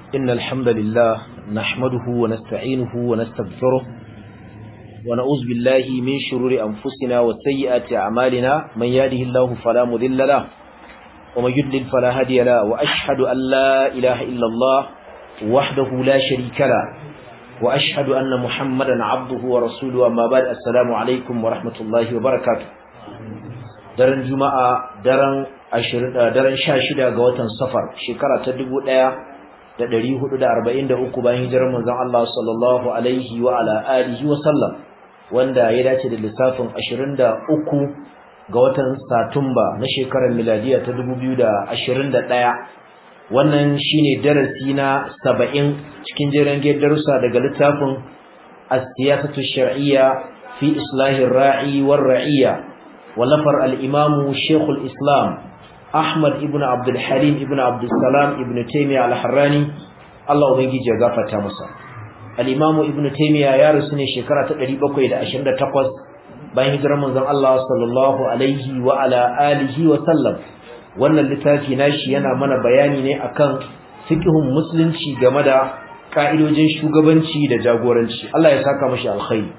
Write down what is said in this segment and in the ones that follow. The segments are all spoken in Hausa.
إن الحمد لله نحمده ونستعينه ونستغفره ونعوذ بالله من شرور أنفسنا وسيئات أعمالنا من يهده الله فلا مذل له ومن يضلل فلا هادي له وأشهد أن لا إله إلا الله وحده لا شريك له وأشهد أن محمدا عبده ورسوله أما بعد السلام عليكم ورحمة الله وبركاته daren juma'a daren daren 16 ga watan safar shekara ta 1443 bayan hijirar manzon Allah sallallahu alaihi wa ala alihi wa sallam wanda ya dace da lissafin 23 ga watan satumba na shekarar miladiya ta 2021 wannan shine darasi na 70 cikin jerin darussa daga littafin as-siyasatu shar'iyya fi islahir ra'i war ra'iyya ولفر الإمام شيخ الإسلام أحمد ابن عبد الحليم ابن عبد السلام ابن تيمية الحراني الله أبنجي جغافة تامسا الإمام ابن تيمية يارسني شكرة تقريبا إلى أشهد تقوز bayan hijirar manzon Allah sallallahu alaihi wa ala alihi wa sallam wannan littafi nashi yana mana bayani ne akan fiqhun musulunci game da ka'idojin shugabanci da jagoranci Allah ya saka mashi alkhairi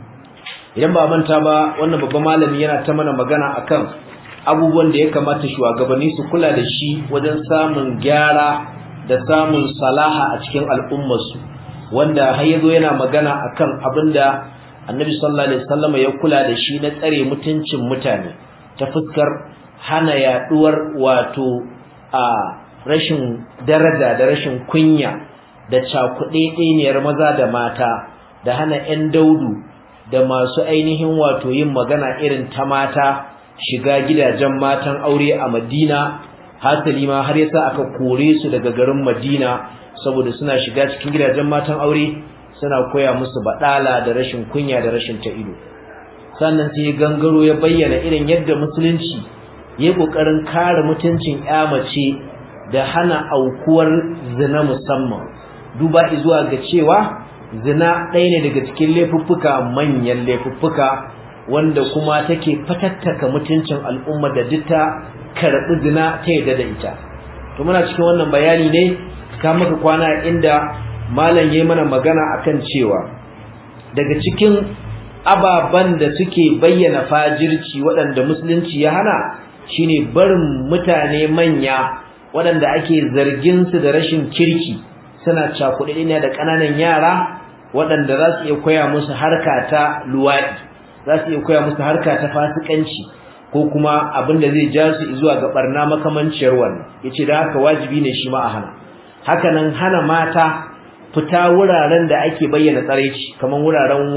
idan ba manta ba wannan babban malami yana ta mana magana akan abubuwan da ya kamata shugabanni su kula da shi wajen samun gyara da samun salaha a cikin al'ummarsu wanda har yazo yana magana akan abinda Annabi sallallahu alaihi wasallam ya kula da shi na tsare mutuncin mutane ta fuskar hana yaduwar wato a rashin daraja da rashin kunya da cakuɗeɗeniyar maza da mata da hana 'yan daudu da masu ainihin wato yin magana irin ta mata shiga gidajen matan aure a Madina hasali ma har yasa aka kore su daga garin Madina saboda suna shiga cikin gidajen matan aure suna koya musu badala da rashin kunya da rashin ta ido sannan sai gangaro ya bayyana irin yadda musulunci ya kokarin kare mutuncin mace da hana aukuwar zina musamman duba zuwa ga cewa zina ɗaya ne daga cikin laifuffuka manyan laifuffuka wanda kuma take fatattaka mutuncin al'umma da duk ta karɓi zina ta yadda da ita to muna cikin wannan bayani ne ka maka kwana inda malam yayi mana magana akan cewa daga cikin ababan da suke bayyana fajirci waɗanda musulunci ya hana shine barin mutane manya waɗanda ake zargin su da rashin kirki suna cakuɗe ne da ƙananan yara waɗanda za su iya koya musu harka ta luwaɗi za su iya koya musu harka ta fasikanci ko kuma abin da zai ja su zuwa ga barna makamanciyar wannan yace da haka wajibi ne shi ma a hana haka nan hana mata fita wuraren da ake bayyana tsaraici kamar wuraren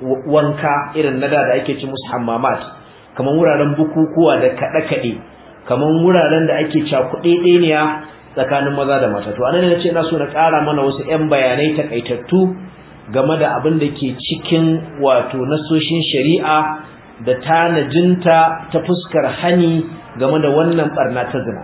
wanka irin nada da ake ci musu hammamat kamar wuraren bukukuwa da kaɗe-kaɗe kamar wuraren da ake cakuɗe ɗeniya tsakanin maza da mata to anan ne nace ina so na ƙara mana wasu 'yan bayanai takaitattu game da abin da ke cikin wato nasoshin shari'a da tanajinta ta fuskar hani game da wannan barna ta zina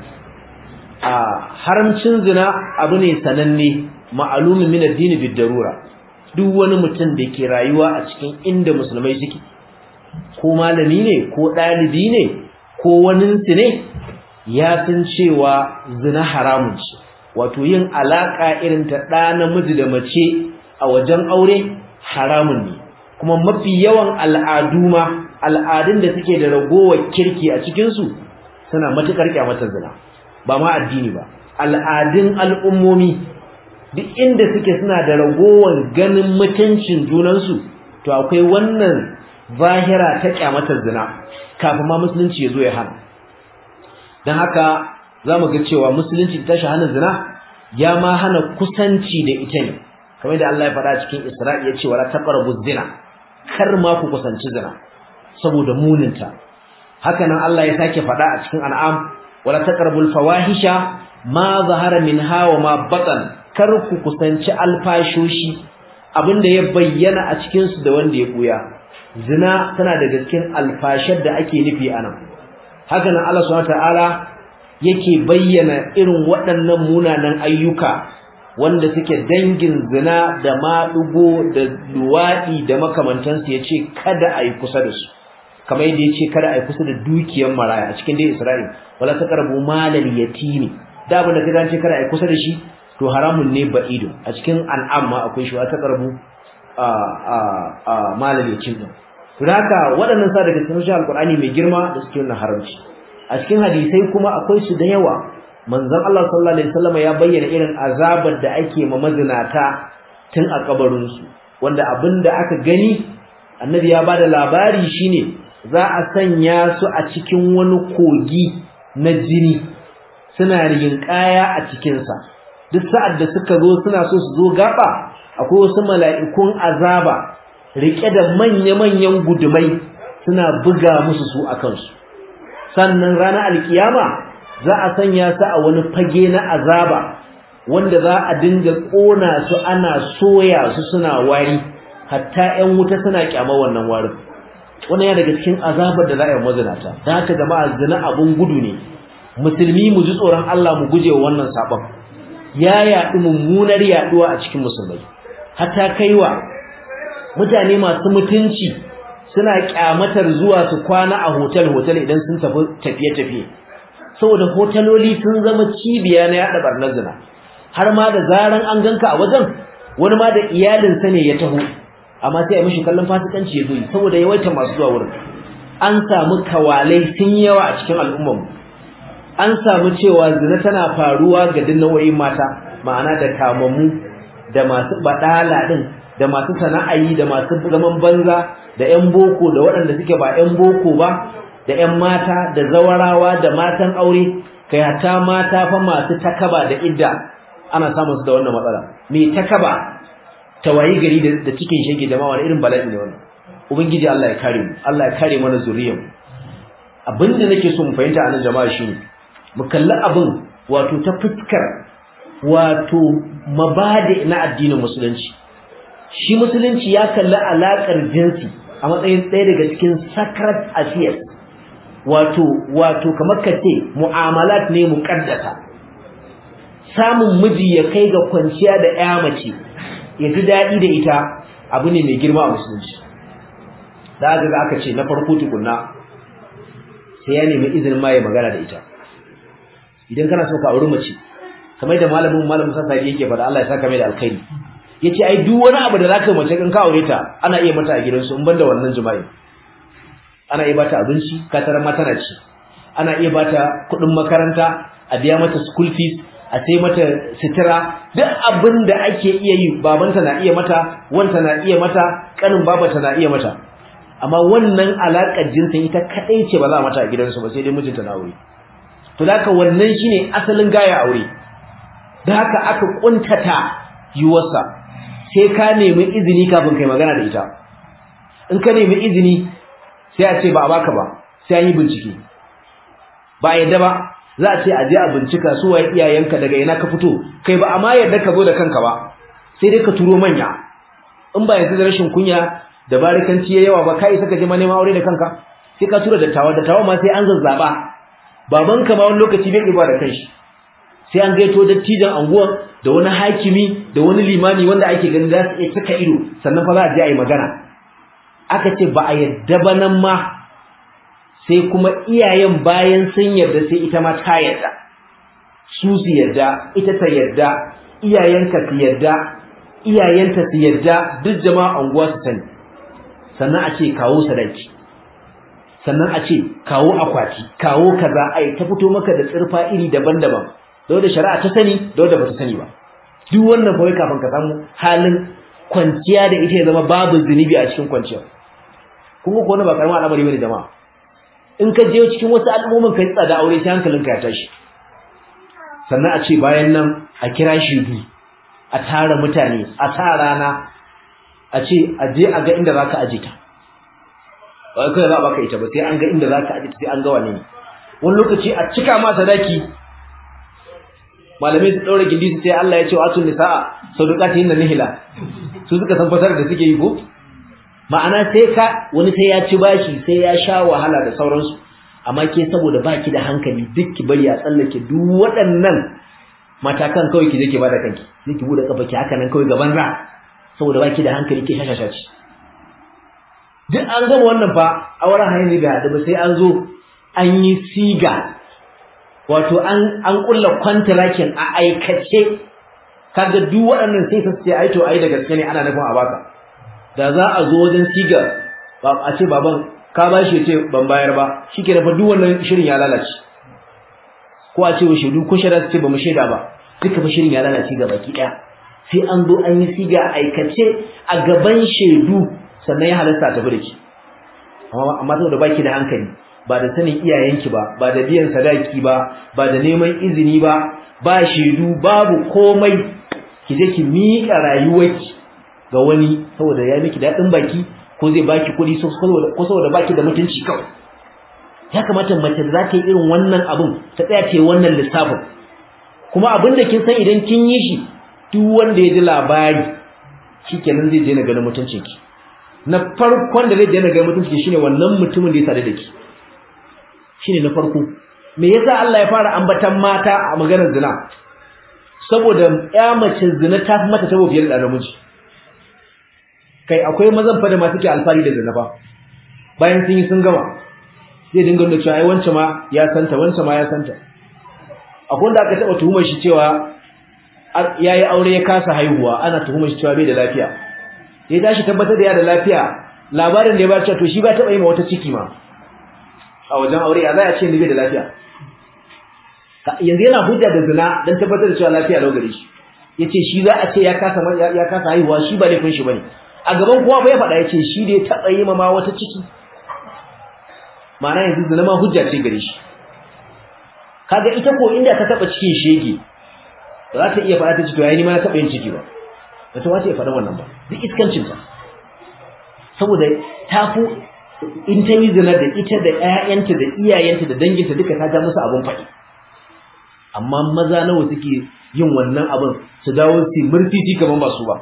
a haramcin zina abu ne sananne ma'alumin min addini bid darura duk wani mutum da ke rayuwa a cikin inda musulmai suke ko malami ne ko ɗalibi ne ko waninsu ne ya san cewa zina haramun ce wato yin alaka irin ta ɗa namiji da mace a wajen aure haramun ne kuma mafi yawan al'adu ma al'adun da suke da ragowar kirki a cikinsu suna matuƙar kyamatar zina ba ma addini ba al'adun al'ummomi duk inda suke suna da ragowar ganin mutuncin junansu to akwai wannan zahira ta kyamatar zina kafin ma musulunci ya zo ya hana don haka za mu ga cewa musulunci ta hana zina ya ma hana kusanci da ita ne kamar da Allah ya faɗa cikin Isra'i ya ce wala taqrabu zina kar ma ku kusanci zina saboda muninta haka nan Allah ya sake faɗa a cikin An'am wala taqrabul fawahisha ma zahara minha wa ma batan kar ku kusanci alfashoshi abinda ya bayyana a cikin su da wanda ya buya zina tana daga cikin alfashar da ake nufi anan haka nan Allah subhanahu ta'ala yake bayyana irin waɗannan munanan ayyuka wanda suke dangin zina da maɗugo da luwaɗi da makamantansu ya ce kada a yi kusa da su kamar yadda ya ce kada a yi kusa da dukiyar maraya a cikin dai isra'il wala ta karbu malal yatimi da abin da ka ce kada a yi kusa da shi to haramun ne ba'ido a cikin an'am ma akwai shi ta karbu a a a malami cin din haka waɗannan sa daga cikin alqur'ani mai girma da suke wannan haramci a cikin hadisai kuma akwai su da yawa manzon Allah sallallahu alaihi wasallam ya bayyana irin azabar da ake ma mazinata tun a kabarin su wanda abinda aka gani annabi ya bada labari shine za a sanya su a cikin wani kogi na jini suna kaya a cikin sa duk sa'ad da suka zo suna so su zo gaba akwai wasu mala'ikun azaba rike da manya-manyan gudumai suna buga musu su akan su sannan ranar alkiyama za a sanya su a wani fage na azaba wanda za a dinga kona su ana soya su suna wari hatta ƴan wuta suna kyama wannan warin wannan ya daga cikin azabar da za a yi mazinata da haka jama'a zina abun gudu ne musulmi mu ji tsoron Allah mu guje wa wannan sabon ya yaɗu mummunar yaɗuwa a cikin musulmai hatta kaiwa mutane masu mutunci suna kyamatar zuwa su kwana a hotel hotel idan sun tafi tafiye tafiye saboda hoteloli sun zama cibiya na yada barnar zina har ma da zaran an ganka a wajen wani ma da iyalinsa ne ya taho amma sai a mishi kallon fasikanci ya zo saboda yawaita masu zuwa wurin an samu kawalai sun yawa a cikin al'ummar an samu cewa zina tana faruwa ga dinnawoyin mata ma'ana da kamammu da masu badala din da masu sana'ayi da masu zaman banza da ƴan boko da waɗanda suke ba ƴan boko ba da ƴan mata da zawarawa da matan aure kai hatta mata fa masu takaba da idda ana samun su da wannan matsala me takaba tawayi gari da cikin shege jama'a wani irin bala'i ne wannan ubangiji Allah ya kare mu Allah ya kare mana zuriyar abinda nake so mu fahimta a nan jama'a shine mu kalli abin wato ta fuskar wato mabadi na addinin musulunci shi musulunci ya kalli alakar jinsi a matsayin ɗaya daga cikin sacred affairs wato wato kamar kace mu'amalat ne muqaddasa samun miji ya kai ga kwanciya da ƴa mace ya ji daɗi da ita abu ne mai girma a musulunci da aka ga aka ce na farko tukunna sai ya nemi izinin ma ya magana da ita idan kana so ka auri mace kamar da malamin malamin sassari yake faɗa Allah ya saka mai da alkhairi yace ai duk wani abu da zaka mace kan ka aure ta ana iya mata a gidansu in banda wannan jima'i ana iya bata abinci ka tarar mata na ci ana iya bata kuɗin makaranta a biya mata school fees a sai mata sitira duk abin da ake iya yi babanta na iya mata wanta na iya mata kanin babanta na iya mata amma wannan alaƙar jinsin ita kadai ce ba za mata a gidansu ba sai dai mijinta na aure to da haka wannan shine asalin gaya aure da haka aka kuntata yiwarsa sai ka nemi izini kafin kai magana da ita in ka nemi izini sai a ce ba a baka ba sai an yi bincike ba a yadda ba za a ce a je a bincika su waye iyayenka daga ina ka fito kai ba amma yadda ka zo da kanka ba sai dai ka turo manya in ba yanzu da rashin kunya da barikanci ya yawa ba kai saka je ma neman aure da kanka sai ka tura dattawa dattawa ma sai an zazzaba babanka ma wani lokaci bai iba da kanshi sai an gaito dattijan anguwan da wani hakimi da wani limami wanda ake ganin za su iya cika ido sannan fa za a je a yi magana aka ce ba a yadda ba nan ma sai kuma iyayen bayan sun yarda sai ita ma ta yarda su su yarda ita ta yarda iyayenka su yarda iyayenta su yarda duk jama'a anguwa su sani sannan a ce kawo sadaki sannan a ce kawo akwati kawo kaza ai ta fito maka da tsirfa iri daban-daban da da shari'a ta sani da wanda ba ta sani ba duk wannan fa kafin ka samu halin kwanciya da ita ya zama babu zunubi a cikin kwanciya kuma ko wannan ba karamin al'amari bane jama'a in ka je cikin wasu al'ummomin kai tsada aure sai hankalinka ya tashi sannan a ce bayan nan a kira shedu a tara mutane a sa rana a ce a je a ga inda zaka aje ta ba kai za baka ita ba sai an ga inda zaka aje ta sai an ga wane ne wani lokaci a cika ma sadaki malamai su daura gindi su sai Allah ya ce wa atun nisaa sadaqatihin nihila su suka san fasar da suke yi ko ma'ana sai ka wani sai ya ci bashi sai ya sha wahala da sauransu amma ke saboda baki da hankali duk ki bari a tsallake duk waɗannan matakan kawai ki je ki bada kanki sai ki bude kafa ki haka nan kawai gaban ra saboda baki da hankali ke shashasha ci duk an gama wannan fa auren hanyar bai haɗu ba sai an zo an yi siga wato an an kulla kwantarakin a aikace kaga duk waɗannan sai su ce ai to ai da gaske ne ana nufin a baka da za a zo wajen sigar ba a ce baban ka ba shi ce ban bayar ba shike da fa duk wannan shirin ya lalace ko a ce wa shaidu ko shaida su ce ba mu shaida ba duka fa shirin ya lalace ga baki daya sai an zo an yi siga aikace a gaban shaidu sannan ya halasta ta bude ki amma amma saboda baki da hankali ba da sanin iyayenki ba ba da biyan sadaki ba ba da neman izini ba ba shaidu babu komai ki je ki miƙa rayuwarki ga wani saboda ya miki daɗin baki ko zai baki kuɗi ko saboda baki da mutunci kawai ya kamata mace da za ta yi irin wannan abin ta tsaya ta yi wannan lissafin kuma abin da kin san idan kin yi shi duk wanda ya ji labari shikenan zai je na ganin mutuncin ki na farkon da zai je na ganin mutuncin ki shine wannan mutumin da ya sadu da ki shine na farko me yasa Allah ya fara ambatan mata a maganar zina saboda ya mace zina ta fi mata tabo fiye da namiji kai akwai mazan fa da ma suke alfari da zina ba bayan sun yi sun gama zai dinga nuna cewa ai wancan ma ya santa wancan ma ya santa akwai wanda aka taba tuhumar shi cewa yayi aure ya kasa haihuwa ana tuhumar shi cewa bai da lafiya ya tashi tabbatar da ya da lafiya labarin da ya ba cewa to shi ba taba yi ma wata ciki ma a wajen aure ya za a ce ni bai da lafiya yanzu yana hujja da zina dan tabbatar da cewa lafiya lau gare shi yace shi za a ce ya kasa ya kasa haihuwa shi ba laifin shi bane a gaban kowa fa ya faɗa yace shi da ya taɓa yi ma wata ciki ma'ana yanzu zina ma hujja ce gare shi kaga ita ko inda ta taɓa cikin shege ba za ta iya faɗa ta ce to yayi ni ma na taɓa yin ciki ba ba ta wace faɗa wannan ba duk iskancin ta saboda ta fi in ta yi zina da ita da ƴaƴanta da iyayenta da danginta duka ta ja musu abun faɗi amma maza nawa suke yin wannan abin su dawo su murtiti kaman ba su ba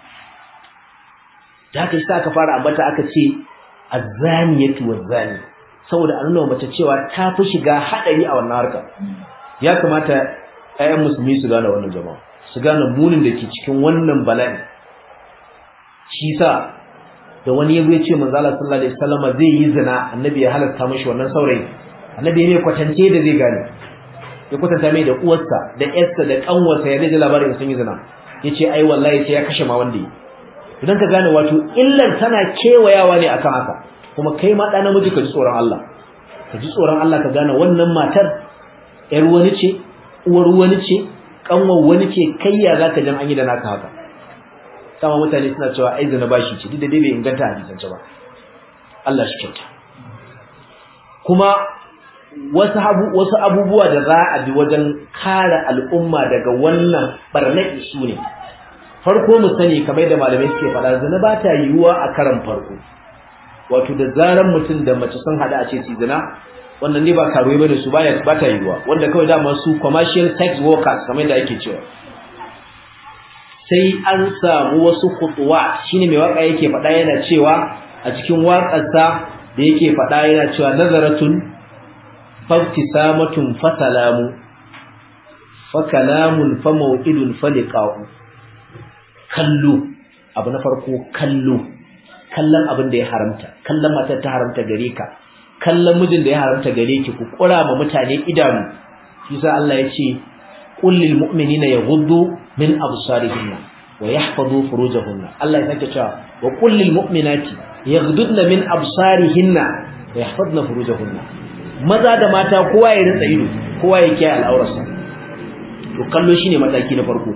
da haka sai aka fara ambata aka ce azzaniyatu wazzani saboda a nuna mace cewa ta fi shiga hadari a wannan harka ya kamata ƴaƴan musulmi su gane wannan jama'a su gane munin da ke cikin wannan bala'i shi sa da wani yazo ya ce manzo Allah sallallahu alaihi wasallam zai yi zina annabi ya halasta mishi wannan saurayi annabi ne kwatance da zai gane ya kwatanta mai da uwarsa da yarsa da kanwarsa ya zai labarin sun yi zina yace ai wallahi sai ya kashe ma wanda yi idan ka gane wato illar tana kewayawa ne akan haka kuma kai ma ɗan namiji ka ji tsoron Allah ka ji tsoron Allah ka gane wannan matar ƴar wani ce uwar wani ce kanwar wani ce kai ya zaka jan an yi da naka haka sama mutane suna cewa ai zina bashi ce duk da dai bai inganta hadisance ba Allah shi kyauta kuma wasu abu wasu abubuwa da za a bi wajen kare al'umma daga wannan barnaki su ne farko mu sani kamar da malamai suke faɗa zina ba ta yiwuwa a karan farko wato da zaran mutum da mace sun hada a ce su zina wannan ne ba karuwa bane su baya ba ta yiwuwa wanda kawai dama su commercial sex workers kamar da ake cewa sai an samu wasu khutuwa shine mai waka yake faɗa yana cewa a cikin waƙarsa da yake faɗa yana cewa nazaratun faftisamatun fasalamu fa kalamun fa maw'idun fa liqa'u kallo abu na farko kallo kallon abin da ya haramta kallon matar ta haramta gare ka kallon mijin da ya haramta gare ki ku kura ma mutane idanu shi sa Allah ya ce qul lil mu'minina yaghuddu min absarihinna wa yahfazu furujahunna Allah ya sake cewa wa qul lil mu'minati yaghuddna min absarihinna wa yahfazna furujahunna maza da mata kowa ya rinsa ido kowa ya kiyaye al'aurarsa to kallo shine mataki na farko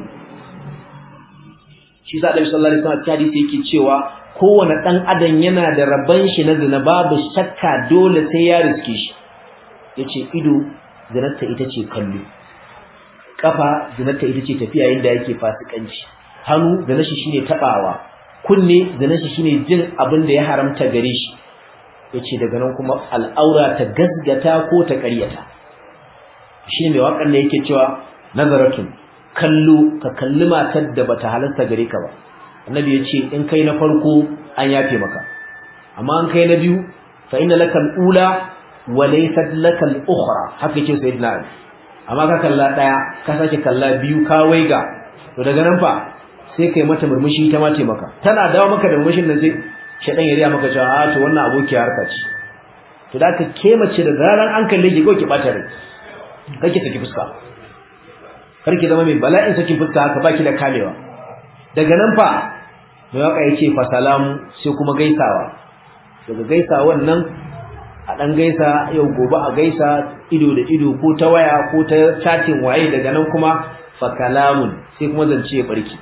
shi sa Annabi sallallahu alaihi wasallam hadisi yake cewa kowane dan adam yana da rabban shi na zina babu shakka dole sai ya riske shi yace ido zinarta ita ce kallo kafa zinarta ita ce tafiya inda yake fasikanci hannu zinar shi shine tabawa kunne zinar shi shine jin abin da ya haramta gare shi yace daga nan kuma al'aura ta gasgata ko ta ƙaryata shine mai wakan da yake cewa nazaratun kallo ka kalli matar da bata halarta gare ka ba annabi ya ce in kai na farko an yafe maka amma an kai na biyu fa inna laka al-ula wa laysat laka al-ukhra haka yake sayyidina ali amma ka kalla daya ka sake kalla biyu ka waiga to daga nan fa sai kai mata murmushi ta ma maka tana dawo maka da murmushin nan sai shedan ya riya maka cewa a to wannan aboki harka ce to da ka ke mace da zaran an kalle ki ko ki bata rai kake saki fuska kar ki zama mai bala'in sakin fuska haka baki da kamewa daga nan fa mai waka yace fa salamu sai kuma gaisawa daga gaisawan nan a dan gaisa yau gobe a gaisa ido da ido ko ta waya ko ta chatting waye daga nan kuma fa kalamun sai kuma zance ya barki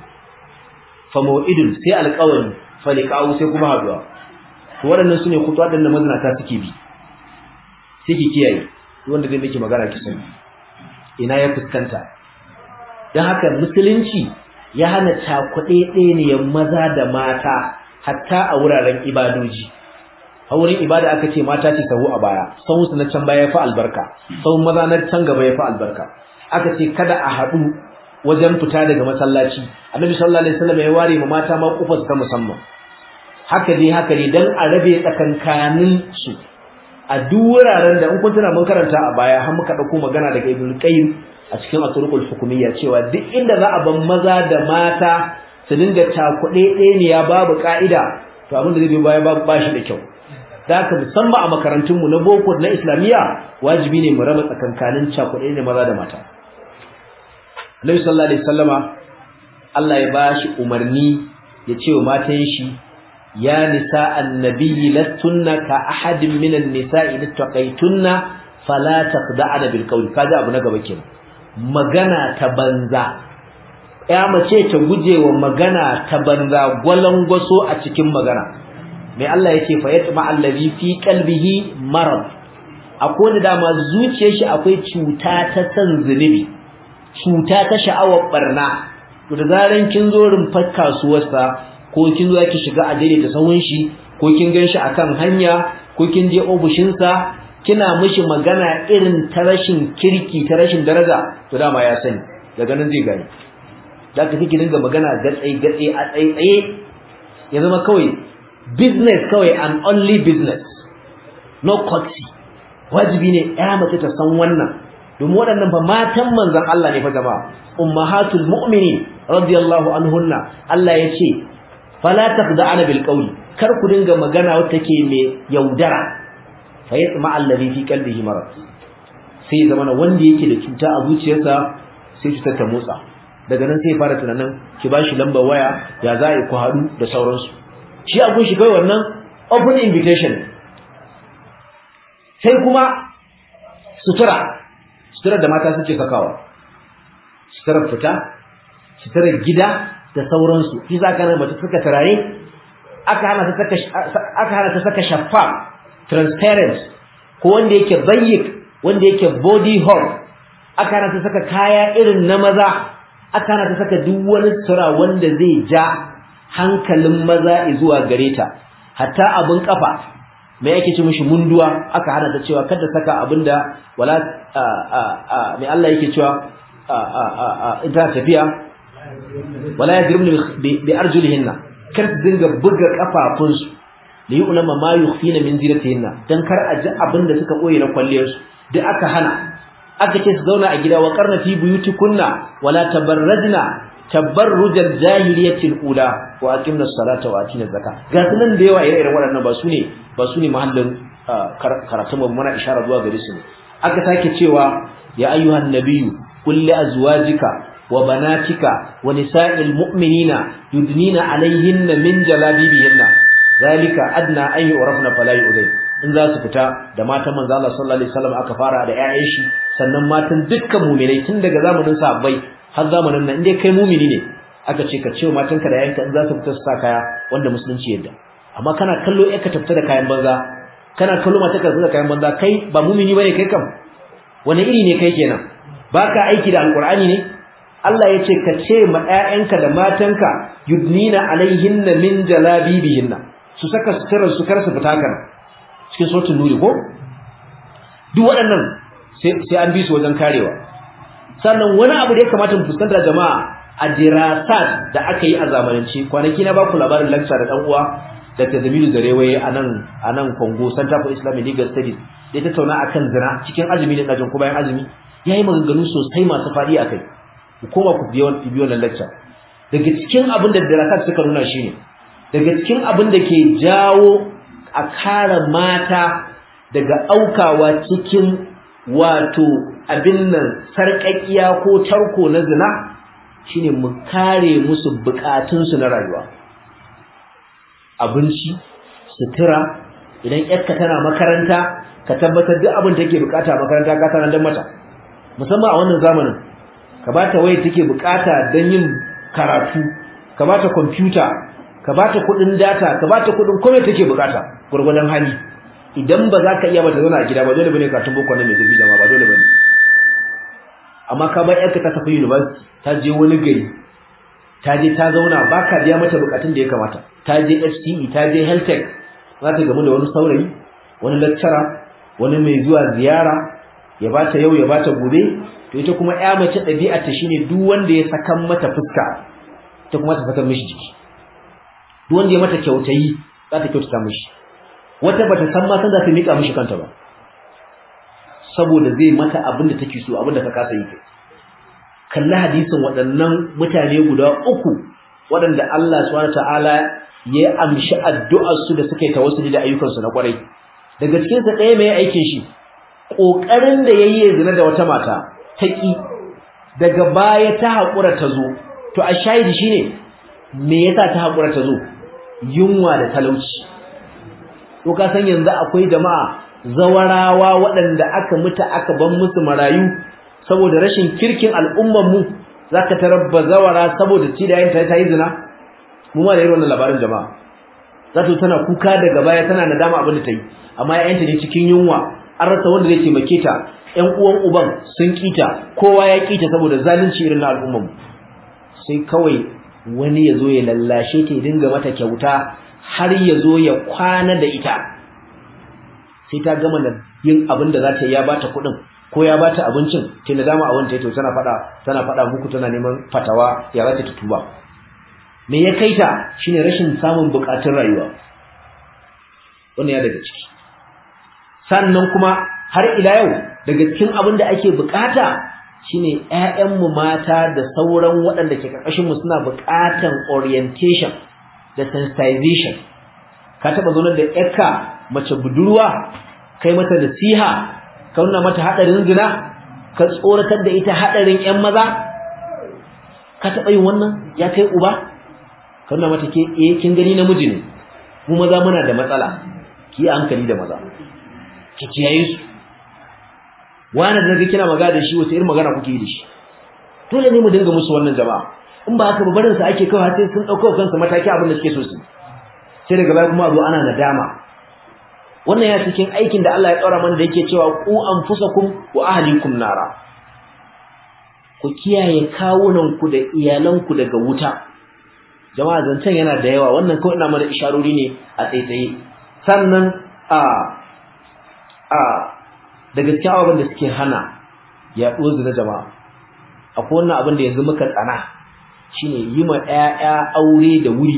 fa mau'idun sai alƙawari fa liqa'u sai kuma haduwa to waɗannan sune kutuwa da mazinata suke bi sai ki kiyaye wanda zai miki magana ki sani ina ya fuskanta dan haka musulunci ya hana cakuɗe ɗaya maza da mata hatta a wuraren ibadoji a wurin ibada aka ce mata ce sahu a baya sahun su na can baya fa albarka sahun maza na can gaba ya fa albarka aka ce kada a haɗu wajen fita daga masallaci annabi sallallahu alaihi wasallam ya ware ma mata ma kufar ta musamman haka dai haka dai dan a rabe tsakankanin su a duk wuraren da in kun tuna mun karanta a baya har muka dauko magana daga Ibn Qayyim a cikin At-Turuqul Hukumiyya cewa duk inda za a ban maza da mata su dinga takuɗe ɗaya ne ya babu ka'ida to abin da zai biyo baya ba shi da kyau da haka musamman a makarantun mu na boko na islamiyya wajibi ne mu raba tsakankanin cakuɗe ne maza da mata Annabi sallallahu alaihi wasallama Allah ya bashi umarni ya ce wa matan shi يا نساء النبي لستن كأحد من النساء إن اتقيتن فلا تخدعن بالقول كذا أبو نغبا كين magana ta banza ya mace ta gujewa magana ta banza gwalangwaso a cikin magana mai Allah yace fa yatma allazi fi qalbihi marad akwai da dama zuciyar shi akwai cuta ta san zunubi cuta ta sha'awar barna to da zaran kin zo rumfar kasuwarsa ko kin zo ki shiga a daidaita sahun shi ko kin ganshi akan hanya ko kin je ofishin sa kina mishi magana irin ta rashin kirki ta rashin daraja to dama ya sani daga nan zai gani da ka kike dinga magana gatsai gatsai a tsaitsaye ya zama kawai business kawai and only business no courtesy wajibi ne ya mace ta san wannan domin waɗannan fa matan manzon Allah ne fa jama'a ummahatul mu'minin radiyallahu anhunna Allah ya ce fala taqda'ana bil qawli kar ku dinga magana wacce take mai yaudara fa yatma allazi fi qalbihi marad sai zamana wanda yake da cuta a zuciyarsa sai cutar ta motsa daga nan sai fara tunanin ki bashi lambar waya ya za ku haɗu da sauransu shi a kun shi kai wannan open invitation sai kuma sutura sutura da mata suke sakawa suturar fita suturar gida da sauransu shi za ka mace suka turare aka hana ta saka aka hana ta saka shaffa transparent ko wanda yake bayyik wanda yake body hole aka hana ta saka kaya irin na maza aka hana ta saka duk wani sutura wanda zai ja hankalin maza zuwa gare ta hatta abin kafa me yake ci mishi munduwa aka hana ta cewa kada saka abinda wala me Allah yake cewa ita tafiya wala yadribna bi arjulihinna kar su dinga buga kafafunsu da yi ulama ma yukhfina min zinatihinna dan kar a ji abin da suka koyi na kwalliyar su duk aka hana aka ce su zauna a gida wa qarna fi buyutikunna wala tabarrajna tabarrujal jahiliyatil ula wa aqimna salata wa atina zakka ga sunan da yawa irin waɗannan ba su ne ba su ne mahallin karatun mu muna isharar zuwa gare su aka sake cewa ya ayyuhan nabiyyu qul li azwajika وبناتك ونساء المؤمنين يدنين عليهن من جلابيبهن ذلك ادنى ان يعرفن فلا يؤذين in za su fita da matan manzo Allah sallallahu alaihi wasallam aka fara da ƴaƴan shi sannan matan dukkan mu'minai tun daga zamanin sahabbai har zamanin nan indai kai mu'mini ne aka ce ka ce wa matanka da ƴaƴanka in za su fita su sa kaya wanda musulunci yadda amma kana kallo ƴarka ta fita da kayan banza kana kallo matarka ta fita da kayan banza kai ba mu'mini bane kai kam wani iri ne kai kenan baka aiki da alqur'ani ne Allah ya ce ka ce ma ƴaƴanka da matanka yudnina alaihinna min jalabibihinna su saka suturar su kar su fita kan cikin suratul nuri ko duk waɗannan sai an bi su wajen karewa sannan wani abu da ya kamata mu fuskanta jama'a a dirasat da aka yi a zamanance kwanaki na baku labarin lecture da dan uwa Dr. Jamilu Zarewaye a nan a nan Congo Center for Islamic Legal Studies da ya tattauna akan zina cikin azumi da dajin ko bayan azumi yayi maganganu sosai masu fadi akai ku koma ku biyo biyo wannan lecture daga cikin abin da dirasat suka nuna shine daga cikin abin da ke jawo a kare mata daga aukawa cikin wato abin nan sarƙaƙiya ko tarko na zina shine mu kare musu bukatunsu na rayuwa abinci sutura idan yarka tana makaranta ka tabbatar duk abin take bukata makaranta ka sanar dan mata musamman a wannan zamanin ka bata waya take bukata dan yin karatu ka bata computer ka bata kudin data ka bata kudin komai take bukata gurgurdan hali idan ba za ka iya bata zauna a gida ba dole bane karatun boko nan mai zafi jama'a ba dole bane amma ka bar yarka ta tafi university ta je wani gari ta je ta zauna ba ka biya mata bukatun da ya kamata ta je FCE ta je health tech za ta gamu da wani saurayi wani lecturer wani mai zuwa ziyara ya bata yau ya bata gobe to ita kuma ƴa mace ɗabi'ar ta shine duk wanda ya sakan mata fuska ta kuma ta sakan mishi jiki duk wanda ya mata kyautayi za ta kyautata mishi wata bata san ma san za ta mika mishi kanta ba saboda zai mata abin da take so abin da ka kasa yi kai kalli hadisin waɗannan mutane guda uku waɗanda Allah subhanahu ta'ala ya amshi addu'ar su da suka yi tawassuli da ayyukan su na kwarai daga cikin sa ɗaya mai aikin shi kokarin da yayi ya zina da wata mata ta ki daga baya ta hakura ta zo to a shahidi shine me yasa ta hakura ta zo yunwa da talauci to ka san yanzu akwai jama'a zawarawa waɗanda aka mutu aka ban musu marayu saboda rashin kirkin al'ummar mu zaka tarabba zawara saboda ci da yanta ta yi zina mu ma da irin wannan labarin jama'a zato tana kuka daga baya tana nadama abin da ta yi amma yayanta ne cikin yunwa an rasa wanda zai taimake ta ƴan uwan uban sun kita kowa ya kita saboda zalunci irin na al'ummar mu sai kawai wani ya zo ya lallashe ta ya dinga mata kyauta har ya zo ya kwana da ita sai ta gama da yin abin da za ta yi ya bata kuɗin ko ya bata abincin ta da dama a wanta to tana faɗa tana faɗa muku tana neman fatawa ya za ta tuba me ya kai ta shine rashin samun buƙatun rayuwa wannan ya daga ciki sannan kuma har ila yau daga cikin abin da ake buƙata shine ƴaƴanmu mata da sauran waɗanda ke ƙarƙashin mu suna buƙatan orientation da sensitization ka taɓa zaunar da ƴarka mace budurwa kai mata nasiha ka nuna mata hadarin zina ka tsoratar da ita hadarin ƴan maza ka taɓa yin wannan ya kai uba ka nuna mata ke eh kin gani namiji ne mu maza muna da matsala ki hankali da maza ki kiyaye su wani da naga kina magana da shi wace irin magana kuke yi da shi dole ne mu dinga musu wannan jama'a in ba haka ba barin su ake kawai sai sun dauko kansu mataki abin da suke so su sai daga baya kuma a zo ana nadama wannan ya cikin aikin da Allah ya tsara mana da yake cewa ku anfusakum wa ahlikum nara ku kiyaye kawunan ku da iyalan ku daga wuta jama'a zancen yana da yawa wannan kawai ina mana isharori ne a tsaitsaye sannan a a daga cikin ababen da suke hana yaɗuwar zina jama'a akwai wannan abin da yanzu muka tsana shine yi ma ƴaƴa aure da wuri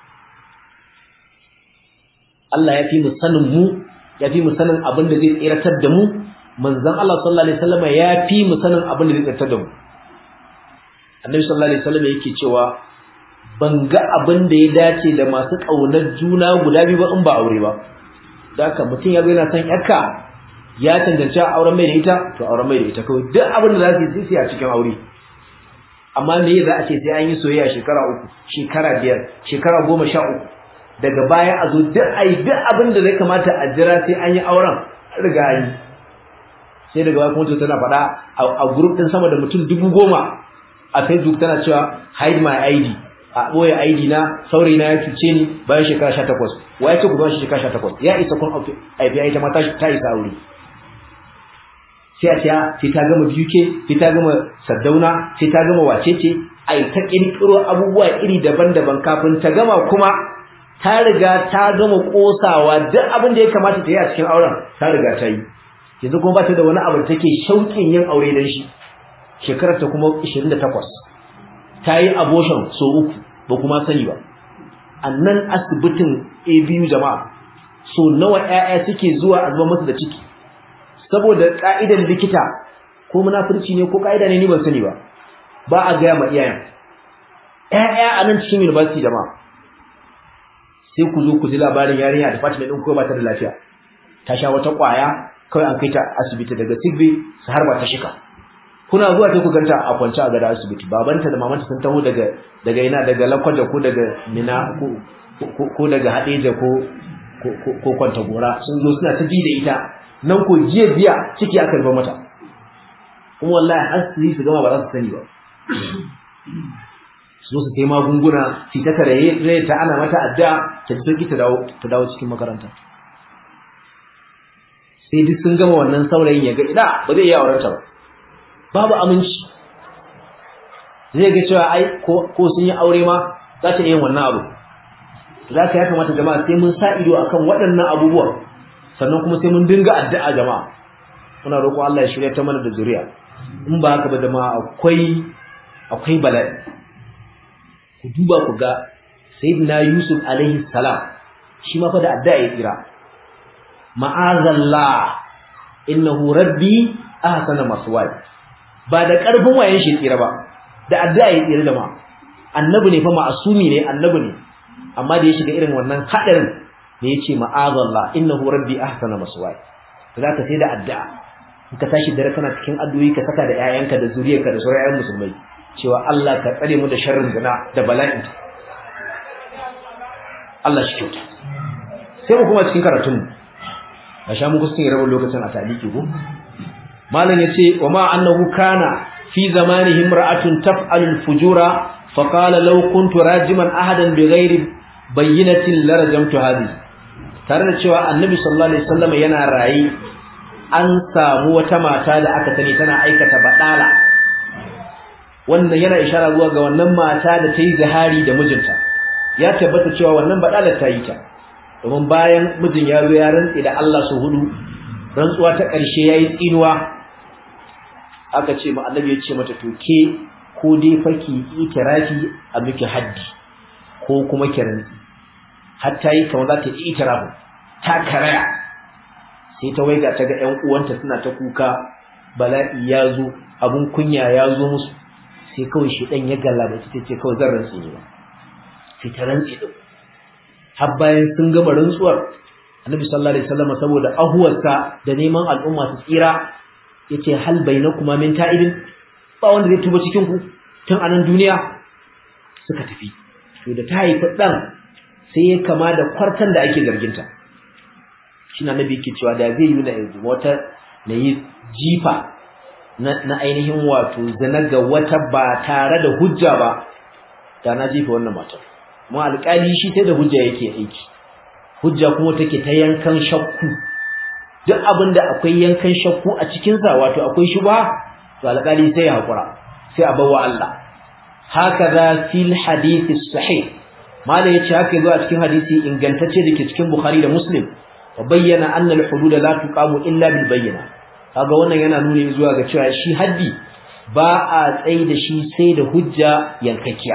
Allah ya fi mu sanin mu ya fi mu sanin abin da zai tsiratar da mu manzon Allah sallallahu alaihi wasallam ya fi mu sanin abin da zai tsiratar da mu Annabi sallallahu alaihi wasallam yake cewa ban ga abin da ya dace da masu kaunar juna guda biyu ba in ba aure ba da haka mutum ya zo yana son yarka ya cancanci auren mai da ita to auren mai da ita kawai duk abin da za su yi sai a cikin aure amma me za a ce sai an yi soyayya shekara uku shekara biyar shekara goma sha uku daga baya a zo duk a yi duk abin da zai kamata a jira sai an yi auren riga an yi sai daga baya kuma tana faɗa a group ɗin sama da mutum dubu goma a facebook tana cewa hide my id a ɓoye id na saurayi na ya cuce ni bayan shekara sha takwas wa ya ce ku bayan shekara sha takwas ya isa kun aifi ita ma ta isa aure sai a ce sai ta gama BUK sai ta gama Saddauna sai ta gama wacece ai ta kirkiro abubuwa iri daban-daban kafin ta gama kuma ta riga ta gama kosawa duk abin da ya kamata ta yi a cikin auren ta riga ta yi yanzu kuma ba ta da wani abu da take shauƙin yin aure dan shi shekarar ta kuma 28 ta yi abortion so uku ba kuma sani ba annan asibitin ABU jama'a so nawa ƴaƴa suke zuwa a zuba musu da ciki saboda ka'idar likita ko munafurci ne ko ka'ida ne ni ban sani ba ba a gaya ma iyayen ƴaƴa a nan cikin university jama'a sai ku zo ku ji labarin yarinya da Fatima din ko ba ta da lafiya ta sha wata kwaya kawai an kai ta asibiti daga sigbe su harba ta shika kuna zuwa sai ku ganta a kwance a gada asibiti babanta da mamanta sun taho daga daga ina daga lakwaja ko daga mina ko ko daga hadeja ko ko kwanta gora sun zo suna ta ji da ita nan ko jiya biya ciki aka rufe mata kuma wallahi har su yi su gama ba za su sani ba su zo su kai magunguna su ta taraye ta ana mata adda ta ji sauki ta dawo ta dawo cikin makaranta sai duk sun gama wannan saurayin ya ga ina ba zai iya aurenta ba babu aminci zai ga cewa ai ko sun yi aure ma za ta iya wannan abu za ka ya kamata jama'a sai mun sa ido akan waɗannan abubuwan sannan kuma sai mun dinga addu'a jama'a muna roƙo Allah ya shirya ta mana da zuriya in ba haka ba jama'a akwai akwai bala'i ku duba ku ga sayyidina Yusuf alaihi salam shi ma fa da addu'a ya tsira ma'azallah innahu rabbi ahsana maswaya ba da karfin wayen shi tsira ba da addu'a ya tsira da ma annabi ne fa ma'asumi ne annabi ne amma da ya shiga irin wannan hadarin ne yace ma'azallah innahu rabbi ahsana maswaya zaka sai da addu'a in ka tashi dare kana cikin addu'o'i ka saka da 'ya'yanka da zuriyarka da sauran 'ya'yan musulmai cewa Allah ka tsare mu da sharrin zina da bala'in Allah shi kyauta sai mu kuma cikin karatun mu a sha muku cikin rabin lokacin a taliki ko malam yace wa ma annahu kana fi zamanihi imra'atun taf'alu al-fujura fa qala law kuntu rajiman ahadan bighairi bayyinatin la rajamtu hadi tare da cewa annabi sallallahu alaihi wasallam yana rayi an samu wata mata da aka sani tana aikata badala wannan yana ishara zuwa ga wannan mata da ta yi zahari da mijinta ya tabbata cewa wannan badalar ta yi ta domin bayan mijin ya zo ya rantse da Allah su hudu rantsuwa ta ƙarshe yayi tsinuwa aka ce ma annabi ya ce mata to ke ko dai faki itirafi a miki haddi ko kuma ki rantsi har ta yi kamar za ta yi itirafu ta karaya sai ta waiga ta ga ƴan uwanta suna ta kuka bala'i ya zo abun kunya ya zo musu sai kawai shi dan ya galla da ta ce kawai zan rantsi ne ba sai ta rantsi din har bayan sun gama rantsuwar annabi sallallahu alaihi wasallam saboda ahuwarsa da neman al'umma su tsira yace hal bainakuma min ta'ibin ba wanda zai tuba cikin ku tun a nan duniya suka tafi to da ta haifi dan sai ya kama da kwartan da ake zarginta shi na nabi yake cewa da zai yi na yanzu wata na yi jifa na ainihin wato zina ga wata ba tare da hujja ba da na jifa wannan matar kuma alƙali shi sai da hujja yake aiki hujja kuma take ta yankan shakku duk abin da akwai yankan shakku a cikin sa wato akwai shubha to alƙali sai ya hakura sai a bawa Allah hakaza fil hadith sahih malai yace haka yazo a cikin hadisi ingantacce dake cikin Bukhari da Muslim wa bayyana anna al-hudud la tuqamu illa bil bayyina kaga wannan yana nuni zuwa ga cewa shi haddi ba a tsayi da shi sai da hujja yankakkiya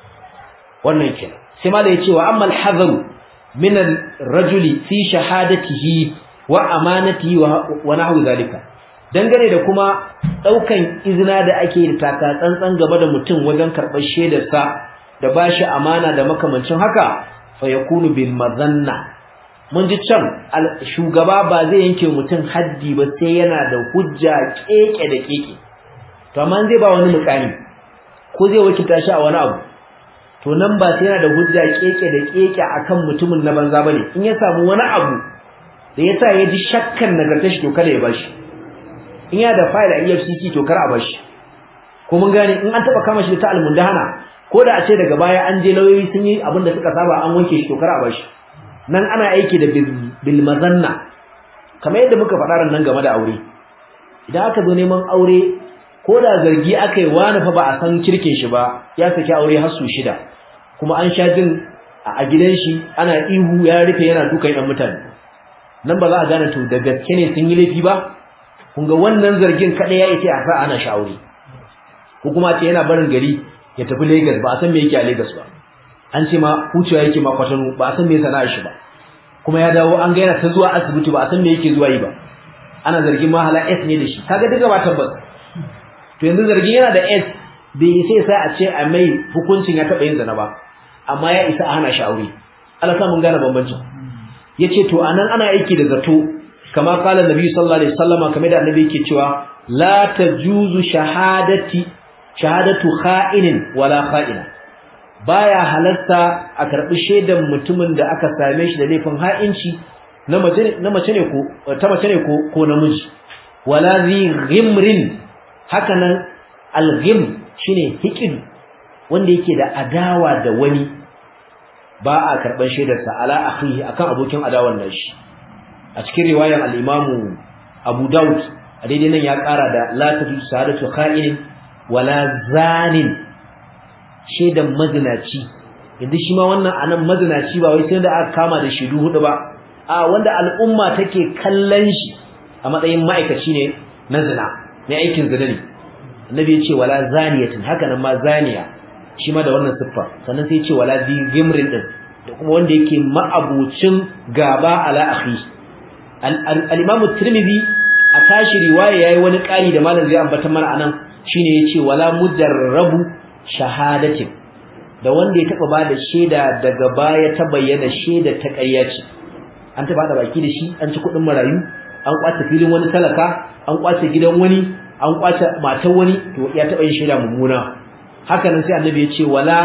wannan kenan sai ma da yace wa amma al-hadharu min ar-rajuli fi shahadatihi wa amanatihi wa nahwu zalika dangane da kuma daukan izina da ake da taka tsantsan gaba da mutum wajen karbar shaidar sa da bashi amana da makamancin haka fa yakunu bil mazanna mun ji can shugaba ba zai yanke mutum haddi ba sai yana da hujja keke da keke to amma zai ba wani mukami ko zai wakilta shi a wani abu to nan ba sai yana da hujja keke da keke akan mutumin na banza bane in ya samu wani abu da yasa ya ji shakkan nagartar shi to kada ya bashi in ya da file a EFCC to kar a bashi ko mun gane in an taba kama shi ta almundahana ko da a ce daga baya an je lauyoyi sun yi abin da suka saba an wanke shi to kar a bashi nan ana aiki da bil mazanna kamar yadda muka faɗa nan game da aure idan aka zo neman aure ko da zargi aka yi wani fa ba a san kirkin shi ba ya saki aure har su shida kuma an sha jin a gidan shi ana ihu ya rufe yana dukan yan mutane nan ba za a gane to da gaske ne sun yi laifi ba kun ga wannan zargin kaɗai ya ita a sa ana sha aure ko kuma ce yana barin gari ya tafi Lagos ba a san me yake a Lagos ba an ce ma hucewa yake ma kwatano ba a san me sana'ar shi ba kuma ya dawo an ga yana ta zuwa asibiti ba a san me yake zuwa yi ba ana zargin ma hala S ne da shi kaga duka ba tabbas to yanzu zargin yana da S bai sai sai a ce a mai hukuncin ya taba yin zina ba amma ya isa a hana shi aure Allah sa mun gane bambancin yace to anan ana aiki da zato kama qala nabi sallallahu alaihi wasallam kamar da annabi yake cewa la tajuzu shahadati shahadatu kha'inin wala kha'ina baya halarta a karbi shaidan mutumin da aka same shi da laifin ha'inci na mace na mace ne ko ta mace ne ko ko namiji wala zi ghimrin hakanan al-ghim shine hiqid wanda yake da adawa da wani ba a karban shaidarsa ala akhihi akan abokin adawan nashi a cikin riwayar al-Imam Abu Dawud a daidai nan ya ƙara da la tadu sahadatu kha'in wala zanin shaidan mazinaci inda shi ma wannan anan mazinaci ba wai sai da aka kama da shidu hudu ba a wanda al'umma take kallon shi a matsayin ma'aikaci ne na zina ne aikin zina ne annabi ya ce wala zaniyatin haka nan ma zaniya shi ma da wannan siffa sannan sai ya ce wala zi gimrin din da kuma wanda yake ma'abucin gaba ala akhi al-imam tirmidhi a tashi riwaya yayi wani ƙari da malam zai ambata mana anan shine yace wala mujarrabu shahadatin da wanda ya taba bada shaida daga baya ta bayyana shaida ta ƙarya ce an taba da baki da shi an ci kuɗin marayu an kwace filin wani talaka an kwace gidan wani an kwace matar wani to ya taba yin shaida mummuna haka nan sai annabi ya ce wala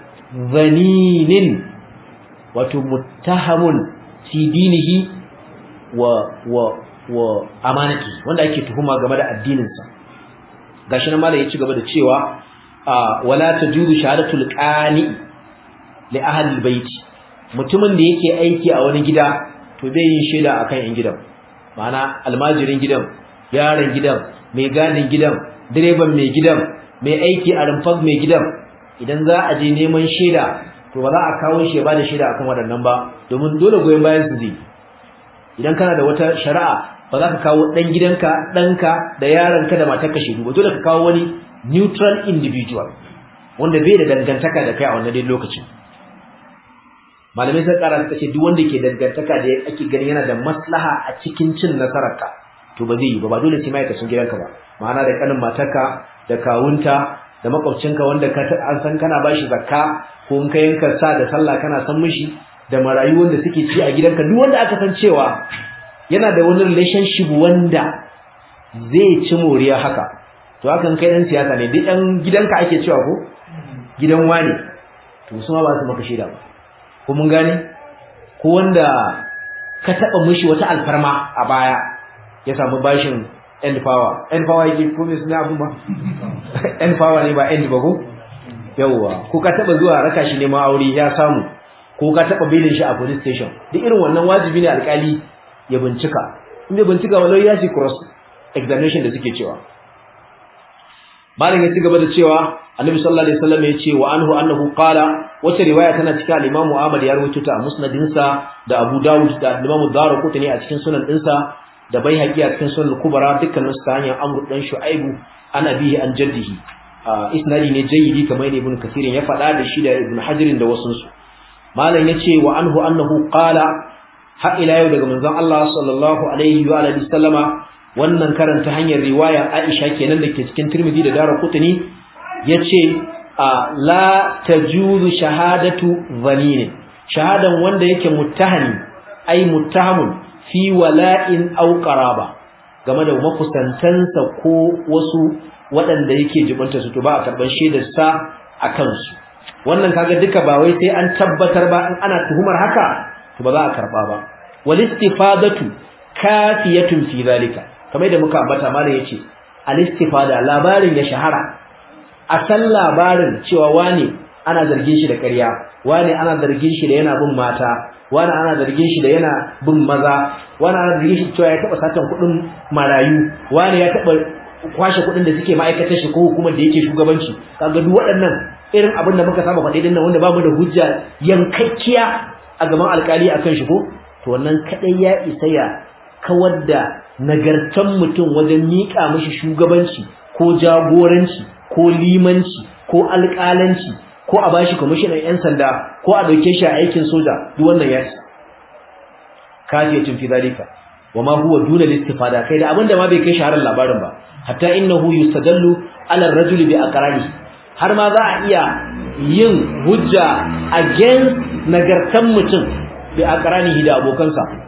zaninin wato muttahamun fi dinihi wa wa wa amanati wanda ake tuhuma game da addininsa gashi nan malai ya ci gaba da cewa wala tajuzu shahadatul qani li ahli albayt mutumin da yake aiki a wani gida to bai yin shaida akan yan gidan ma'ana almajirin gidan yaron gidan mai gadin gidan direban mai gidan mai aiki a rumfar mai gidan idan za a je neman shaida to ba za a kawo shi ya bada shaida akan waɗannan ba domin dole goyen bayan su zai idan kana da wata shari'a ba za ka kawo ɗan gidanka ɗanka da yaronka da matarka shaidu ba dole ka kawo wani neutral individual wanda bai da dangantaka da kai a wannan dai lokacin malamai sun kara suka ce duk wanda ke dangantaka da ake ganin yana da maslaha a cikin cin nasararka to ba zai yi ba ba dole sai ma'aikacin gidanka ba ma'ana da kanin matarka da kawunta da makwabcinka wanda ka an san kana bashi zakka ko in ka yanka sa da sallah kana san mishi da marayu wanda suke ci a gidanka duk wanda aka san cewa yana da wani relationship wanda zai ci moriya haka to hakan kai dan siyasa ne duk ɗan gidanka ake cewa ko gidan wane to su ma ba su maka shaida ba ko mun gane ko wanda ka taba mishi wata alfarma a baya ya samu bashin end power end power yake ko me suna abun ba end power ne ba end ba ko yawwa ko ka taba zuwa raka shi neman aure ya samu ko ka taba belin shi a police station duk irin wannan wajibi ne alkali ya bincika in bai bincika wallahi ya ci cross examination da suke cewa malam ya ci gaba da cewa annabi sallallahu alaihi wasallam ya ce wa anhu annahu qala wata riwaya tana cikin al-Imam Ahmad ya rawaito ta a musnadin sa da Abu Dawud da Imam Darqutni a cikin sunan dinsa da Baihaqi a cikin sunan Kubra dukkan su ta hanyar Amr dan Shu'aibu an abihi an jaddihi isnadi ne jayyidi kamar Ibn Kathir ya faɗa da shi da Ibn Hajar da wasu su malam ya ce wa anhu annahu qala har ila yau daga manzon Allah sallallahu alaihi wa alihi sallama wannan karanta hanyar riwaya Aisha kenan da ke cikin Tirmidhi da Darqutni yace la tajuzu shahadatu dhanin shahadan wanda yake muttahani ai muttahamun fi wala'in aw qaraba game da makusantansa ko wasu waɗanda yake jibanta su to ba a karban shaidar sa akan su wannan kaga duka ba wai sai an tabbatar ba in ana tuhumar haka to ba za a karba ba wal istifadatu kafiyatun fi zalika kamar da muka ambata malam yace al istifada labarin ya shahara a san labarin cewa wane ana zargin shi da ƙarya wane ana zargin shi da yana bin mata wane ana zargin shi da yana bin maza wane ana zargin shi cewa ya taba satan kuɗin marayu wane ya taba kwashe kuɗin da suke ma'aikatar shi ko hukumar da yake shugabanci kaga duk waɗannan irin abin da muka saba faɗi din nan wanda bamu da hujja yankakkiya a gaban alkali akan shi ko to wannan kadai ya isa ya kawar da nagartan mutum wajen miƙa mishi shugabanci ko jagoranci ko limanci ko alƙalanci ko a bashi kwamishinan 'yan sanda ko a ɗauke shi a aikin soja duk wannan ya isa kafiyatun fi zalika wa ma huwa duna listifada kai da abinda ma bai kai shaharar labarin ba hatta innahu yustadallu ala ar-rajuli bi aqrani har ma za a iya yin hujja against nagartan mutum bi aqranihi da abokansa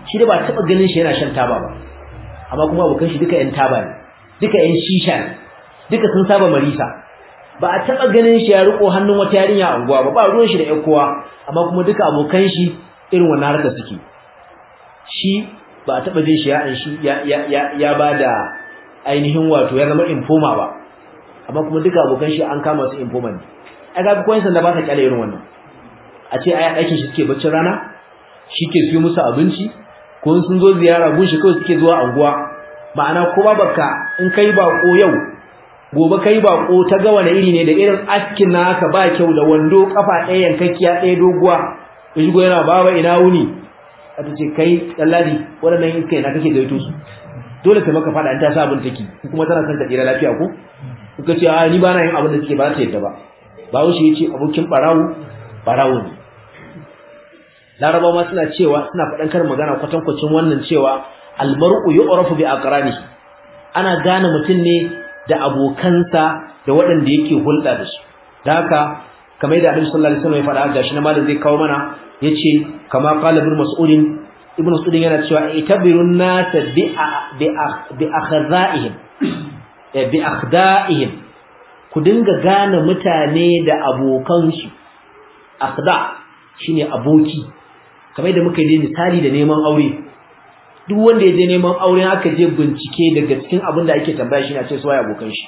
shi da ba taba ganin shi yana shan taba ba amma kuma abokan shi duka yan taba ne duka yan shisha ne duka sun saba marisa ba a taba ganin shi ya riko hannun wata yarinya a unguwa ba ba ruwan shi da ƴan kowa amma kuma duka abokan shi irin wannan harka suke shi ba a taba jin shi ya an shi ya ya ya, ya bada ainihin wato ya zama informa ba amma kuma duka abokan shi an kama su informa ne ai ga koyan sanda ba ta kyale irin wannan a ce ai aikin shi suke baccin rana shi ke siyo musu abinci ko sun zo ziyara gun shi kawai suke zuwa anguwa ma'ana ko baka in kai bako yau gobe kai bako ta ga wani iri ne da irin askin naka ba kyau da wando kafa ɗaya yankakkiya ɗaya doguwa ya shigo yana baba ina wuni a ta ce kai ɗalladi waɗannan iskai na kake gaito su dole ta maka faɗa in ta sa abin take kuma tana son ta tsira lafiya ko kuka ce a ni ba na yin abin da suke ba ta yadda ba bawo shi ya ce abokin ɓarawo ɓarawo ne larabawa ma suna cewa suna faɗan karin magana kwatankwacin wannan cewa almar'u yu'rafu bi aqranihi ana gane mutum ne da abokansa da waɗanda yake hulɗa da su da haka kamar yadda Annabi sallallahu alaihi wasallam ya faɗa gashi na malam zai kawo mana yace kama qala ibn mas'ud ibn mas'ud yana cewa itabirun nas bi bi akhdaihim bi akhda'ihim ku dinga gane mutane da abokansu akhda shine aboki kamar yadda muka yi misali da neman aure duk wanda ya je neman aure aka je bincike daga cikin abin da ake tambaya shi ne a ce su waye abokan shi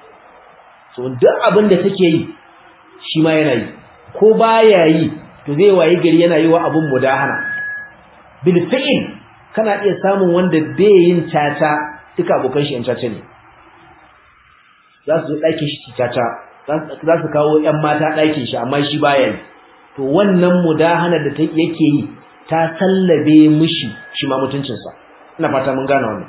so duk abin da take yi shi ma yana yi ko baya yi to zai wayi gari yana yi wa abin mudahana bil fi'il kana iya samun wanda bai yin tata duka abokan shi yan tata ne za su zo ɗakin shi tata za su kawo ƴan mata ɗakin shi amma shi baya yi to wannan mudahana da yake yi ta sallabe mishi shi ma mutuncinsa ina fata mun gane wannan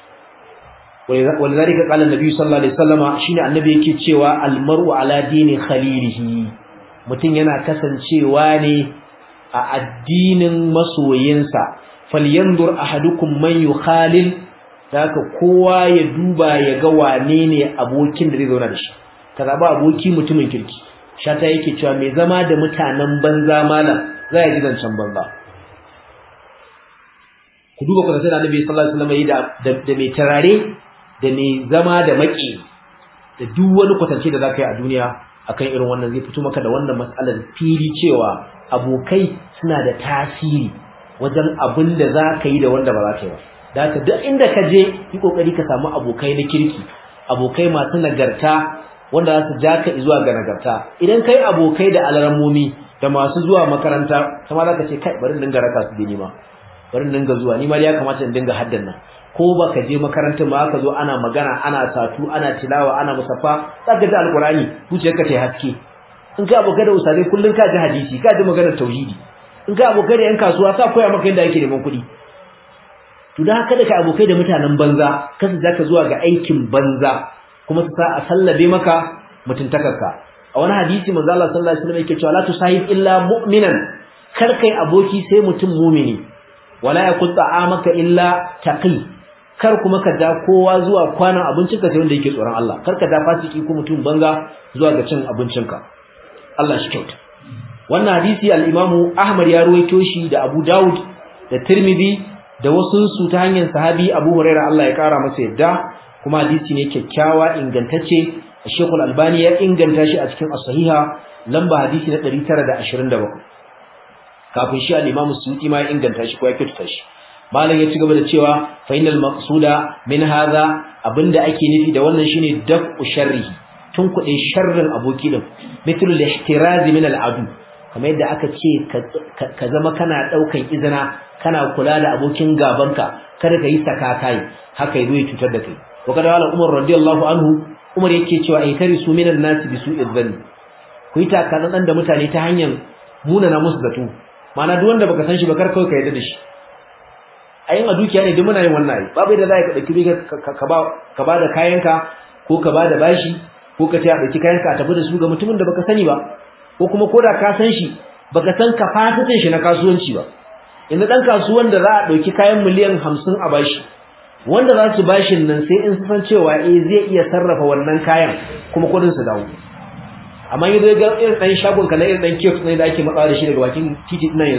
walidhalika qala an-nabi sallallahu alaihi wasallama shine annabi yake cewa al-mar'u ala dini khalilihi mutun yana kasancewa ne a addinin masoyinsa falyanzur ahadukum man yukhalil haka kowa ya duba ya ga wane ne abokin da zai zauna da shi kaza ba aboki mutumin kirki shata yake cewa mai zama da mutanen banza malam za ya ji zancen banza ku duba ku sai da Annabi sallallahu alaihi wasallam yi da da mai tarare da mai zama da maki da duk wani kwatance da zaka yi a duniya akan irin wannan zai fito maka da wannan matsalar fili cewa abokai suna da tasiri wajen abin da zaka yi da wanda ba za ka yi ba da haka duk inda ka je yi kokari ka samu abokai na kirki abokai masu nagarta wanda za su ja ka zuwa ga nagarta idan kai abokai da alramomi da masu zuwa makaranta kuma za ka ce kai bari in dinga raka su da nima bari in dinga zuwa ni ma ya kamata in dinga haddan nan ko ba ka je makaranta ma ka zo ana magana ana satu ana tilawa ana musaffa za ka ji alkurani zuciyarka ta haske in ka abokai da usare kullun ka ji hadisi ka ji maganar tauhidi in ka abokai da yan kasuwa sa koya maka yadda ake neman kuɗi to da haka da ka abokai da mutanen banza kasa zaka zuwa ga aikin banza kuma su sa a sallabe maka mutuntakarka a wani hadisi manzo Allah sallallahu alaihi wasallam yake cewa la tusahib illa mu'minan kar kai aboki sai mutum mu'mini wala yakut ta'amaka illa taqi kar kuma ka da kowa zuwa kwanan abincinka sai wanda yake tsoron Allah kar ka da fasiki ko mutum banza zuwa ga cin abincinka Allah shi kyauta wannan hadisi al-Imam Ahmad ya ruwaito shi da Abu Dawud da Tirmidhi da wasu su ta hanyar sahabi Abu Hurairah Allah ya kara masa yadda kuma hadisi ne kyakkyawa ingantacce Sheikh Al-Albani ya inganta shi a cikin As-Sahiha lamba hadisi na 927 kafin shi al-Imam Suyuti ma ya inganta shi ko ya kyautata shi malam ya ci gaba da cewa fa innal maqsuda min hadha abinda ake nufi da wannan shine daf'u sharrihi tun kuɗe sharrin aboki din mithlu al-ihtiraz min al-adu kamar yadda aka ce ka zama kana daukan izina kana kula da abokin gabanka kada ka yi sakakai haka yazo ya cutar da kai wa kada wala umar radiyallahu anhu umar yake cewa ay tarisu minan nas bi su'i dhanni ku yi takalan dan da mutane ta hanyar munana musu zato ma'ana duk wanda baka san shi ba kar kawai ka yarda da shi ayin a dukiya ne duk muna yin wannan ai babu yadda za ka dauki ka ba ka ba da kayanka ko ka ba da bashi ko ka ta dauki kayanka a tafi da su ga mutumin da baka sani ba ko kuma koda ka san shi baka san kafasitin shi na kasuwanci ba inda dan kasuwan da za a dauki kayan miliyan 50 a bashi wanda za su bashin nan sai in san cewa eh zai iya sarrafa wannan kayan kuma kudin su dawo amma yanzu ga irin dan shagon ka na irin dan kiosk ne da ake matsawa da shi daga bakin titi nan yanzu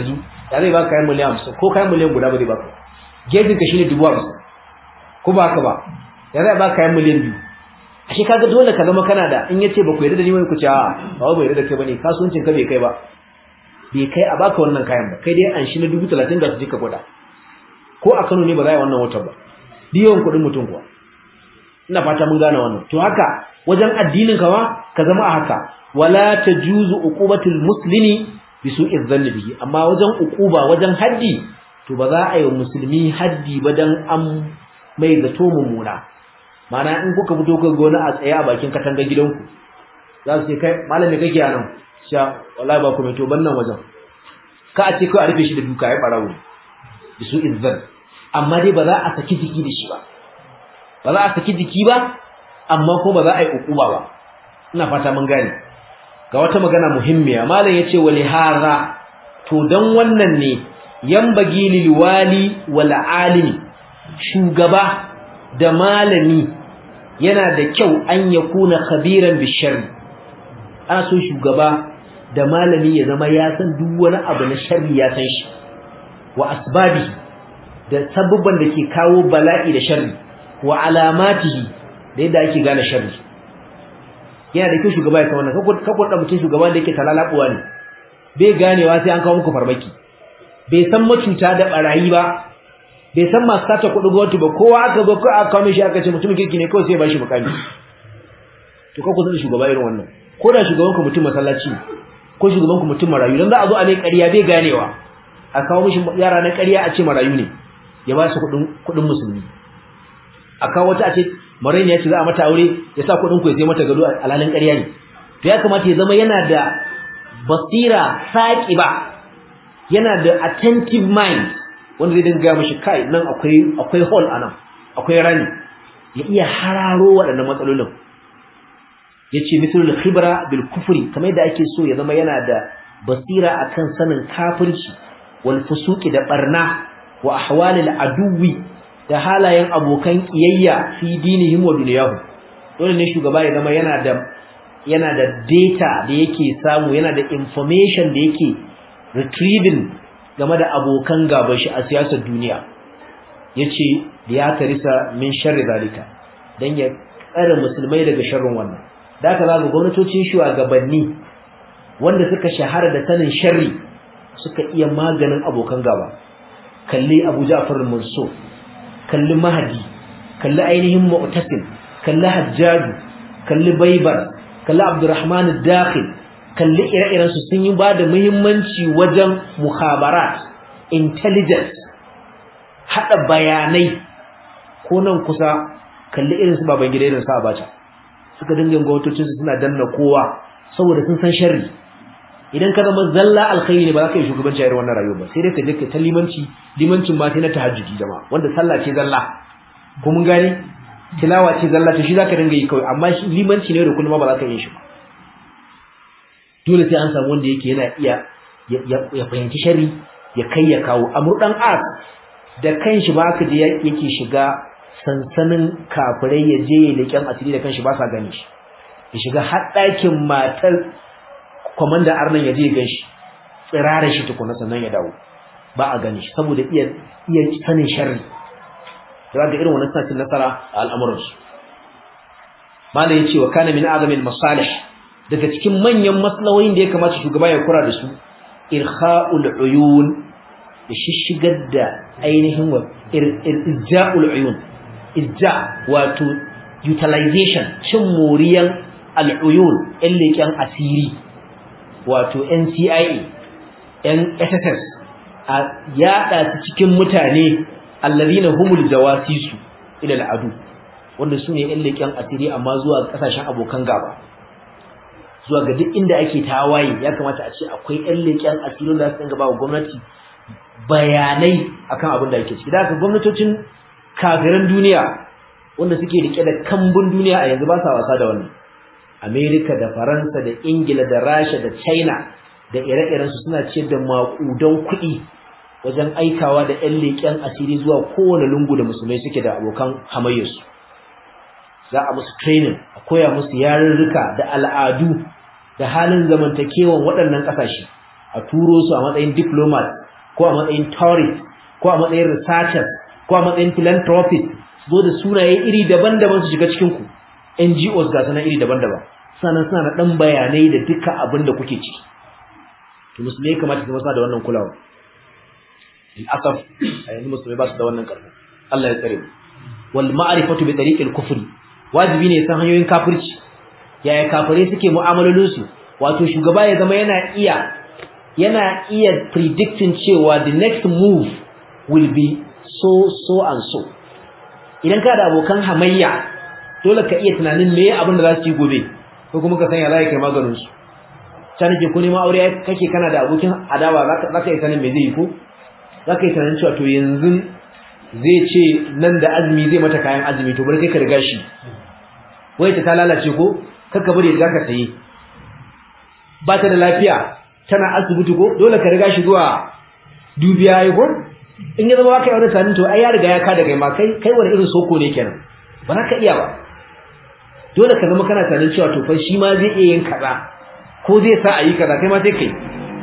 ya zai baka kayan miliyan hamsin ko kayan miliyan guda ba zai baka gejin ka shine dubu hamsin ko ba haka ba ya zai baka kayan miliyan biyu ashe kaga dole ka zama kana da in yace ba ku yarda da ni wai ku ce a ba ba yarda da kai bane kasuwancin ka bai kai ba bai kai a baka wannan kayan ba kai dai an shi na dubu talatin ga su ka gwada ko a Kano ne ba za a yi wannan watan ba biyan kuɗin mutum kuwa ina fata mun gane wannan to haka wajen addinin ka ma ka zama a haka wala tajuzu uqubatul muslimi bi su'i dhanni bihi amma wajen uquba wajen haddi to ba za a yi musulmi haddi ba dan an mai zato mummuna mana in kuka fito ka gona a tsaye a bakin katangar gidanku za su ce kai malami kake anan sha wallahi ba ku mai to bannan wajen ka a ce kai a rufe shi da duka ya barawo bi su'i dhanni amma dai ba za a saki jiki da shi ba ba za a saki jiki ba amma ko ba za a yi ukuba ba ina fata mun gane ga wata magana muhimmiya malam yace wali hadha to dan wannan ne yambagi lil wali wal alimi shugaba da malami yana da kyau an yakuna khabiran bisharri ana so shugaba da malami ya zama ya san duk wani abu na sharri ya san shi wa asbabi da sabubban da ke kawo bala'i da sharri wa alamatihi da yadda ake gane sharri yana da kyau shugaba ya san wannan kakwa da mutum shugaba da yake talalabuwa ne bai ganewa sai an kawo muku farmaki bai san macuta da barayi ba bai san masu sata kuɗi gwamnati ba kowa aka zo ko aka kawo mishi aka ce mutumin kirki ne kawai sai ya bashi mukami to kakwa san shugaba irin wannan ko da shugaban ku mutum masallaci ko shugaban ku mutum marayu dan za a zo a mai ƙarya bai ganewa a kawo mishi yara na ƙarya a ce marayu ne ya ba su kuɗin kuɗin musulmi a kawo wata a ce maraini ya ce za a mata aure ya sa kuɗin ku ya sai mata gado alhalin ƙarya ne to ya kamata ya zama yana da basira saƙiba yana da attentive mind wanda zai dinga mishi kai nan akwai akwai hole anan akwai rani ya iya hararo waɗannan matsalolin yace misalul khibra bil kufri kamar yadda ake so ya zama yana da basira akan sanin kafirci wal fusuki da barna wa ahwalil aduwi da halayen abokan kiyayya fi dinihim wa dunyahu dole ne shugaba ya zama yana da yana da data da yake samu yana da information da yake retrieving game da abokan gaban shi a siyasar duniya yace ya tarisa min sharri zalika dan ya tsare musulmai daga sharrin wannan da haka zaga gwamnatocin shugabanni wanda suka shahara da sanin sharri suka iya maganin abokan gaba kalli Abu Ja'far al-Mansur kalli Mahdi kalli ainihin Mu'tasim kalli Hajjaj kalli Baybar kalli Abdurrahman al-Dakhil kalli ire-iren su sun yi bada muhimmanci wajen mukhabarat intelligence hada bayanai ko nan kusa kalli irin su baban gida irin su Abacha suka dinga gwamnatocin su suna danna kowa saboda sun san sharri idan ka zama zalla alkhairi ne ba za ka yi shugabanci a irin wannan rayuwa ba sai dai ka je ka ta limanci limancin ma sai na tahajjudi jama'a wanda sallah ce zalla ko mun gane tilawa ce zalla to shi zaka dinga yi kawai amma shi limanci ne da kullum ba za ka yi shi ba dole sai an samu wanda yake yana iya ya fahimci sharri ya kai ya kawo amur dan as da kanshi ba ka je yake shiga sansanin kafirai ya je ya leƙen asiri da kanshi ba sa gani shi ya shiga har ɗakin matar komanda arnan ya je ya ganshi tsirara shi tukuna sannan ya dawo ba a gani shi saboda iya iya sanin sharri da ga irin wannan sanin nasara a al'amuran su mala yace wa kana min azamil masalih daga cikin manyan maslahohin da ya kamata shugaba ya kura da su irkha'ul uyun ya shishigar da ainihin wa irja'ul uyun irja wato utilization cin moriyan al'uyun ɗan leƙen asiri wato NCIA ‘yan SSS a yaɗa su cikin mutane allazina humul jawasisu ila al'adu wanda su ne ‘yan leƙen asiri amma zuwa ƙasashen abokan gaba zuwa ga duk inda ake tawaye ya kamata a ce akwai ‘yan leƙen asiri da su gaba wa gwamnati bayanai akan abin da ake ciki da haka gwamnatocin kafiran duniya wanda suke rike da kambun duniya a yanzu ba sa wasa da wannan Amerika da Faransa da Ingila da Rasha da China da ire-irensu suna ciyar da maƙudan kuɗi wajen aikawa da ƴan leƙen asiri zuwa kowane lungu da musulmai suke da abokan hamayyarsu za a musu training a koya musu yarurruka da al'adu da halin zamantakewan waɗannan ƙasashe a turo su a matsayin diplomat ko a matsayin tourist ko a matsayin researchers ko a matsayin philanthropist zo da sunaye iri daban-daban su shiga cikin ku NGOs ga sanan iri daban-daban sannan suna da dan bayanai da duka abin da kuke ciki to musulmai kamata su masa da wannan kulawa in asaf a yanzu musulmai ba su da wannan karfi Allah ya tsare mu wal ma'rifatu bi tariqil kufri wajibi ne san hanyoyin kafirci yaya kafirai suke mu'amalolin su wato shugaba ya zama yana iya yana iya predicting cewa the next move will be so so and so idan ka da abokan hamayya dole ka iya tunanin me abin da za su yi gobe ko kuma ka sanya za ka kai maganin su ta nake ko neman aure kake kana da abokin adawa za ka yi sanin me zai yi ko za ka yi tunanin cewa to yanzu zai ce nan da azumi zai mata kayan azumi to bari kai ka riga shi wai ta lalace ko kakka bari riga ka saye ba ta da lafiya tana asibiti ko dole ka riga shi zuwa dubiya yi ko in ya zama kai wani sanin to ai ya riga ya ka da kai ma kai kai wani irin soko ne kenan ba za ka iya ba dole ka zama kana tunanin cewa to fa shi ma zai iya yin kaza ko zai sa a yi kaza kai ma sai kai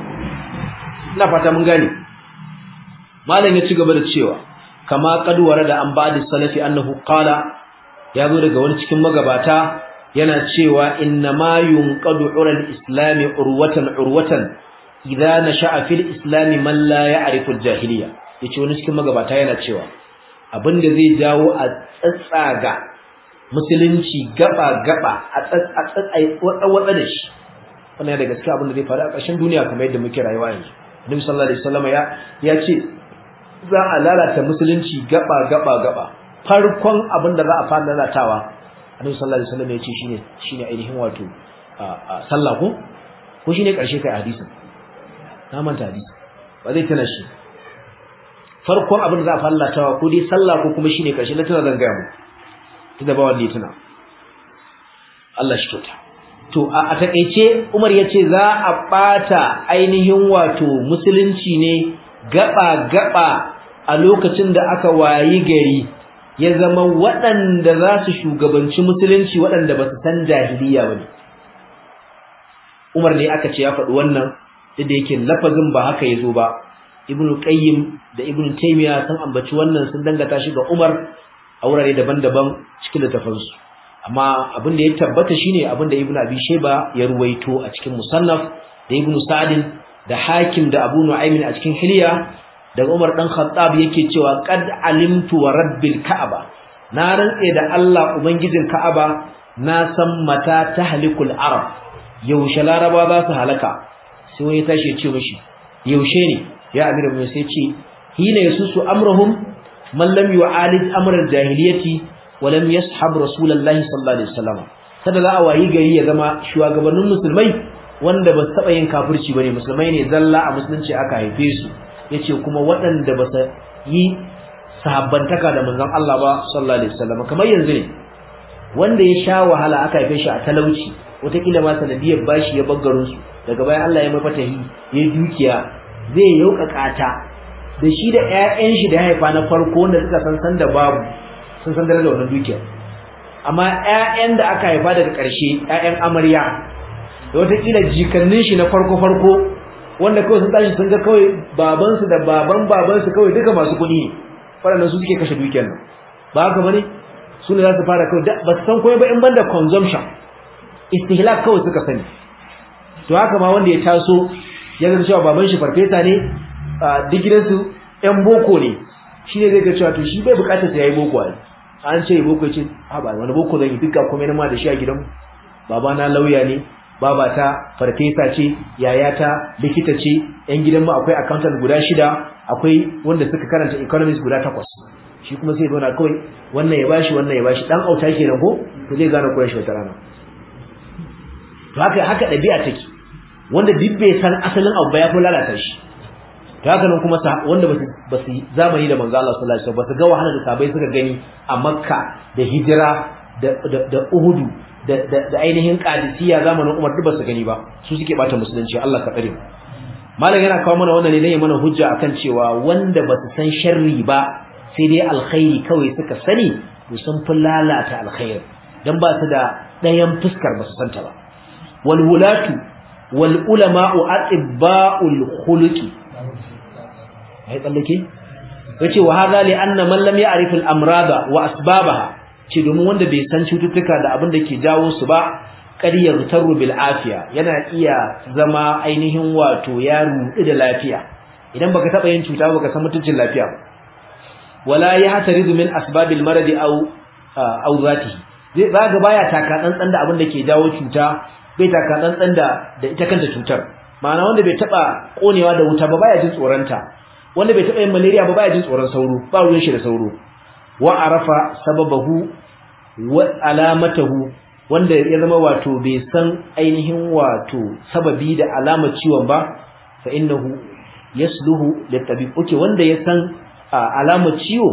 ina fata mun gane malam ya ci gaba da cewa kama kadwara da an ba'di salafi annahu qala ya zo daga wani cikin magabata yana cewa inna ma yunqadu ural islami urwatan urwatan idza nasha'a fil islami man la ya'rifu al-jahiliya yace wani cikin magabata yana cewa abinda zai jawo a tsatsaga musulunci gaba gaba a tsatsai wada da shi wannan ya da gaskiya abinda zai faru a ƙarshen duniya kamar yadda muke rayuwa yanzu Nabi sallallahu alaihi wasallam ya ya ce za a lalata musulunci gaba gaba gaba farkon abinda za a fara lalatawa Annabi sallallahu alaihi wasallam ya ce shine shine ainihin wato sallah ko ko shine karshe kai hadisin na manta hadisi ba zai tana shi farkon abin da za a fallatawa ko dai sallah ko kuma shine karshe na tana zan gaya mu tunda ba wanda ya tuna Allah shi kyauta to a takeice Umar yace za a bata ainihin wato musulunci ne gaba gaba a lokacin da aka wayi gari ya zama waɗanda za su shugabanci musulunci waɗanda ba su san jahiliya ba ne Umar ne aka ce ya faɗi wannan duk da yake lafazin ba haka yazo ba Ibn Qayyim da Ibn Taymiyyah sun ambaci wannan sun dangata shi ga Umar a wurare daban-daban cikin littafansu amma abin da ya tabbata shine abin da Ibn Abi Shayba ya ruwaito a cikin Musannaf da Ibn Sa'd da Hakim da Abu Nu'aym a cikin Hilya daga Umar dan Khattab yake cewa qad alimtu wa rabbil Ka'aba na rantse da Allah ubangijin Ka'aba na san mata tahlikul arab yaushe laraba za su halaka sai wani tashi ya ce mishi yaushe ne ya amira mai sai ce hina yasusu amrahum man lam yu'alid amr al-jahiliyyati wa lam yashab rasulullahi sallallahu alaihi wasallam kada za a wayi gari ya zama shugabannin musulmai wanda ba su taba yin kafirci bane musulmai ne zalla a musulunci aka haife su yace kuma waɗanda ba su yi sahabbantaka da manzon Allah ba sallallahu alaihi wasallam kamar yanzu ne wanda ya sha wahala aka haife shi a talauci wataƙila ma sanadiyar bashi ya baggarin su daga bayan Allah ya mai fatahi ya dukiya zai yaukaka ta da shi da ƴaƴan shi da haifa na farko wanda suka san san da babu sun san da wannan dukiyar amma ƴaƴan da aka haifa daga ƙarshe ƴaƴan amarya da wataƙila jikannin shi na farko farko wanda kawai sun tashi sun ga kawai babansu da baban babansu kawai duka masu kuɗi ne waɗannan su suke kashe dukiyar nan ba haka bane su ne za su fara kawai ba su san komai ba in banda consumption istihlak kawai suka sani to haka ma wanda ya taso ya ga cewa baban shi farfesa ne duk gidansu yan boko ne shi ne zai ga cewa to shi bai bukatar sa yayi boko ai an ce boko ce ha ba wani boko zan yi duka komai na ma da shi a gidan baba na lauya ne baba ta farfesa ce yaya ta likita ce yan gidan mu akwai accountant guda shida akwai wanda suka karanta economics guda takwas shi kuma sai zauna kawai wannan ya bashi wannan ya bashi dan auta kenan ko to zai gane koyar shi wata rana to haka haka dabi'a take wanda duk bai san asalin abu ba ya fi lalata shi to haka nan kuma wanda ba su zamani da manzo Allah sallallahu alaihi wasallam ba su ga wahala da sabai suka gani a Makka da hijira da da Uhud da da ainihin Qadisiyya zamanin Umar duk ba su gani ba su suke bata musulunci Allah ka tsare malam yana kawo mana wannan ne dan ya mana hujja akan cewa wanda ba su san sharri ba sai dai alkhairi kawai suka sani to sun fi lalata alkhairi dan ba su da ɗayan fuskar ba su santa ba wal wulatu wal ulama'u atibba'ul khuluqi ai tsallake yace wa hadha li anna man lam ya'rif al-amrada wa asbabaha ce domin wanda bai san cututtuka da abin da ke jawo su ba ƙaryar tarru bil afiya yana iya zama ainihin wato ya rudu da lafiya idan baka taba yin cuta baka san mutuncin lafiya ba wala ya hatarizu min asbabil maradi aw aw zatihi zai zaga baya taka tsantsan da abin da ke jawo cuta bai taka tsantsan da da ita kanta cutar ma'ana wanda bai taba konewa da wuta ba baya jin tsoronta wanda bai taba yin malaria ba baya jin tsoron sauro ba ruwan shi da sauro wa arafa sababahu wa alamatahu wanda ya zama wato bai san ainihin wato sababi da alamar ciwon ba fa innahu yasluhu litabib okay wanda ya san alamar ciwo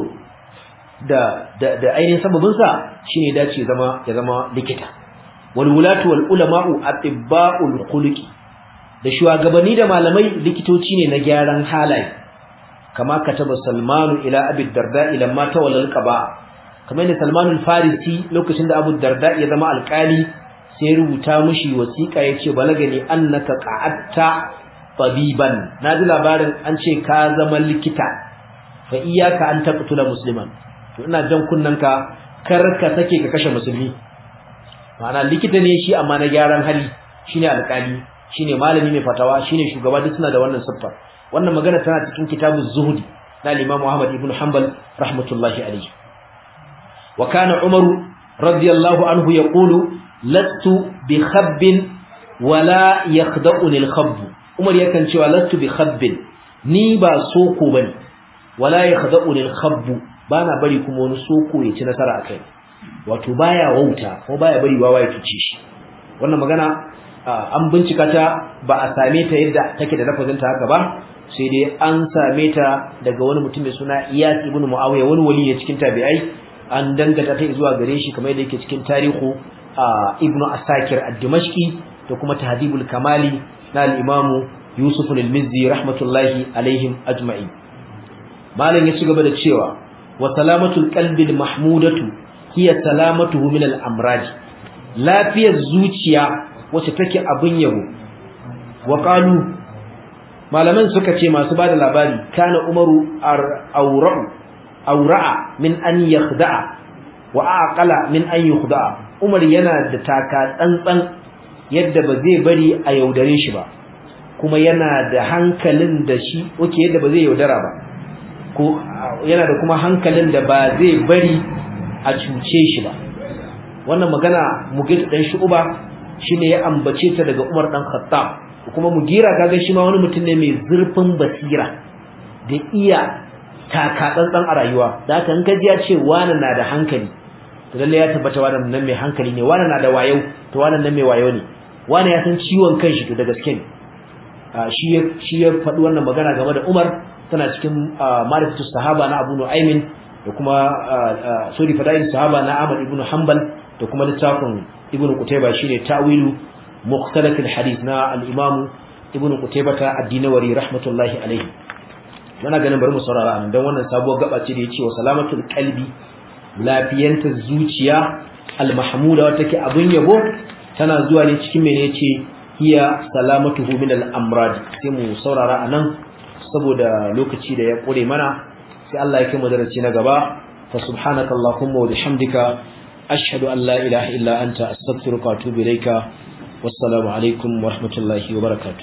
da da, da ainihin sababin sa shine dace zama ya zama likita wal wulatu wal ulama'u atibba'ul khuluqi da shugabanni da malamai likitoci ne na gyaran halaye kama kataba salmanu ila abi darda ila ma tawalla alqaba kamar da salmanu farisi lokacin da abu darda ya zama alkali sai ya rubuta mishi wasiqa yace balagani annaka qa'atta tabiban naji labarin an ce ka zama likita fa iyyaka an taqtula musliman to ina jan kunnanka kar ka sake ka kashe musulmi ma'ana likita ne shi amma na gyaran hali shine alkali shine malami mai fatawa shine shugaba duk suna da wannan siffar wannan magana tana cikin kitabuz zuhdi na Imam Muhammad ibn Hanbal rahmatullahi alayhi wa kana Umar radiyallahu anhu yaqulu lastu bi khabbin wala yakhda'uni al-khabb Umar yakan cewa lastu bi khabbin ni ba soko bane wala yakhda'uni al-khabb bana bari kuma wani soko ya ci nasara akai wato baya wauta ko baya bari wawa ya tuce shi wannan magana an bincika ta ba a same ta yadda take da lafazin ta haka ba sai dai an same ta daga wani mutum mai suna Iyas ibn Muawiya wani wali ne cikin tabi'ai an dangata ta zuwa gare shi kamar yadda yake cikin tarihu Ibn Asakir ad-Dimashqi da kuma Tahdhibul Kamali na al-Imam Yusuf al-Mizzi rahmatullahi alaihim ajma'in malam ya ci gaba da cewa wa salamatul qalbi mahmudatu hiya salamatuhu min al-amrad lafiyar zuciya wacce take abin yabo wa qalu malaman suka ce masu bada labari kana umaru aura'u aura'a min an yakhda'a wa aqala min an yukhda'a umar yana da taka tsantsan yadda ba zai bari a yaudare shi ba kuma yana da hankalin da shi oke yadda ba zai yaudara ba ko yana da kuma hankalin da ba zai bari a cuce shi ba wannan magana mugid dan shu'ba shine ya ambace ta daga Umar dan Khattab kuma mugira kaga shi ma wani mutum ne mai zurfin basira da iya taka tsantsan a rayuwa da haka in ka ji ya ce wani na da hankali to lalle ya tabbata wannan nan mai hankali ne wani na da wayo to wannan nan mai wayo ne wani ya san ciwon kanshi to da gaske ne shi ya shi ya faɗi wannan magana game da Umar tana cikin ma'rifatu sahaba na Abu Nu'aymin da kuma sorry fadail sahaba na Ahmad ibn Hanbal da kuma littafin Ibn Qutayba shine ta'wilu mukhtalaf al-hadith na al-Imam Ibn Qutayba ta ad-Dinawari rahmatullahi alayhi muna ganin bari mu saurara anan dan wannan sabuwar gaba ce da yace wa salamatul qalbi lafiyanta zuciya al-mahmuda wata ke abun yabo tana zuwa ne cikin mene yace hiya salamatuhu min al-amrad sai mu saurara anan saboda lokaci da ya kore mana sai Allah ya kai mu darasi na gaba fa subhanakallahumma wa bihamdika ashhadu an la ilaha illa anta astaghfiruka wa atubu ilayka wassalamu alaikum wa rahmatullahi wa barakatuh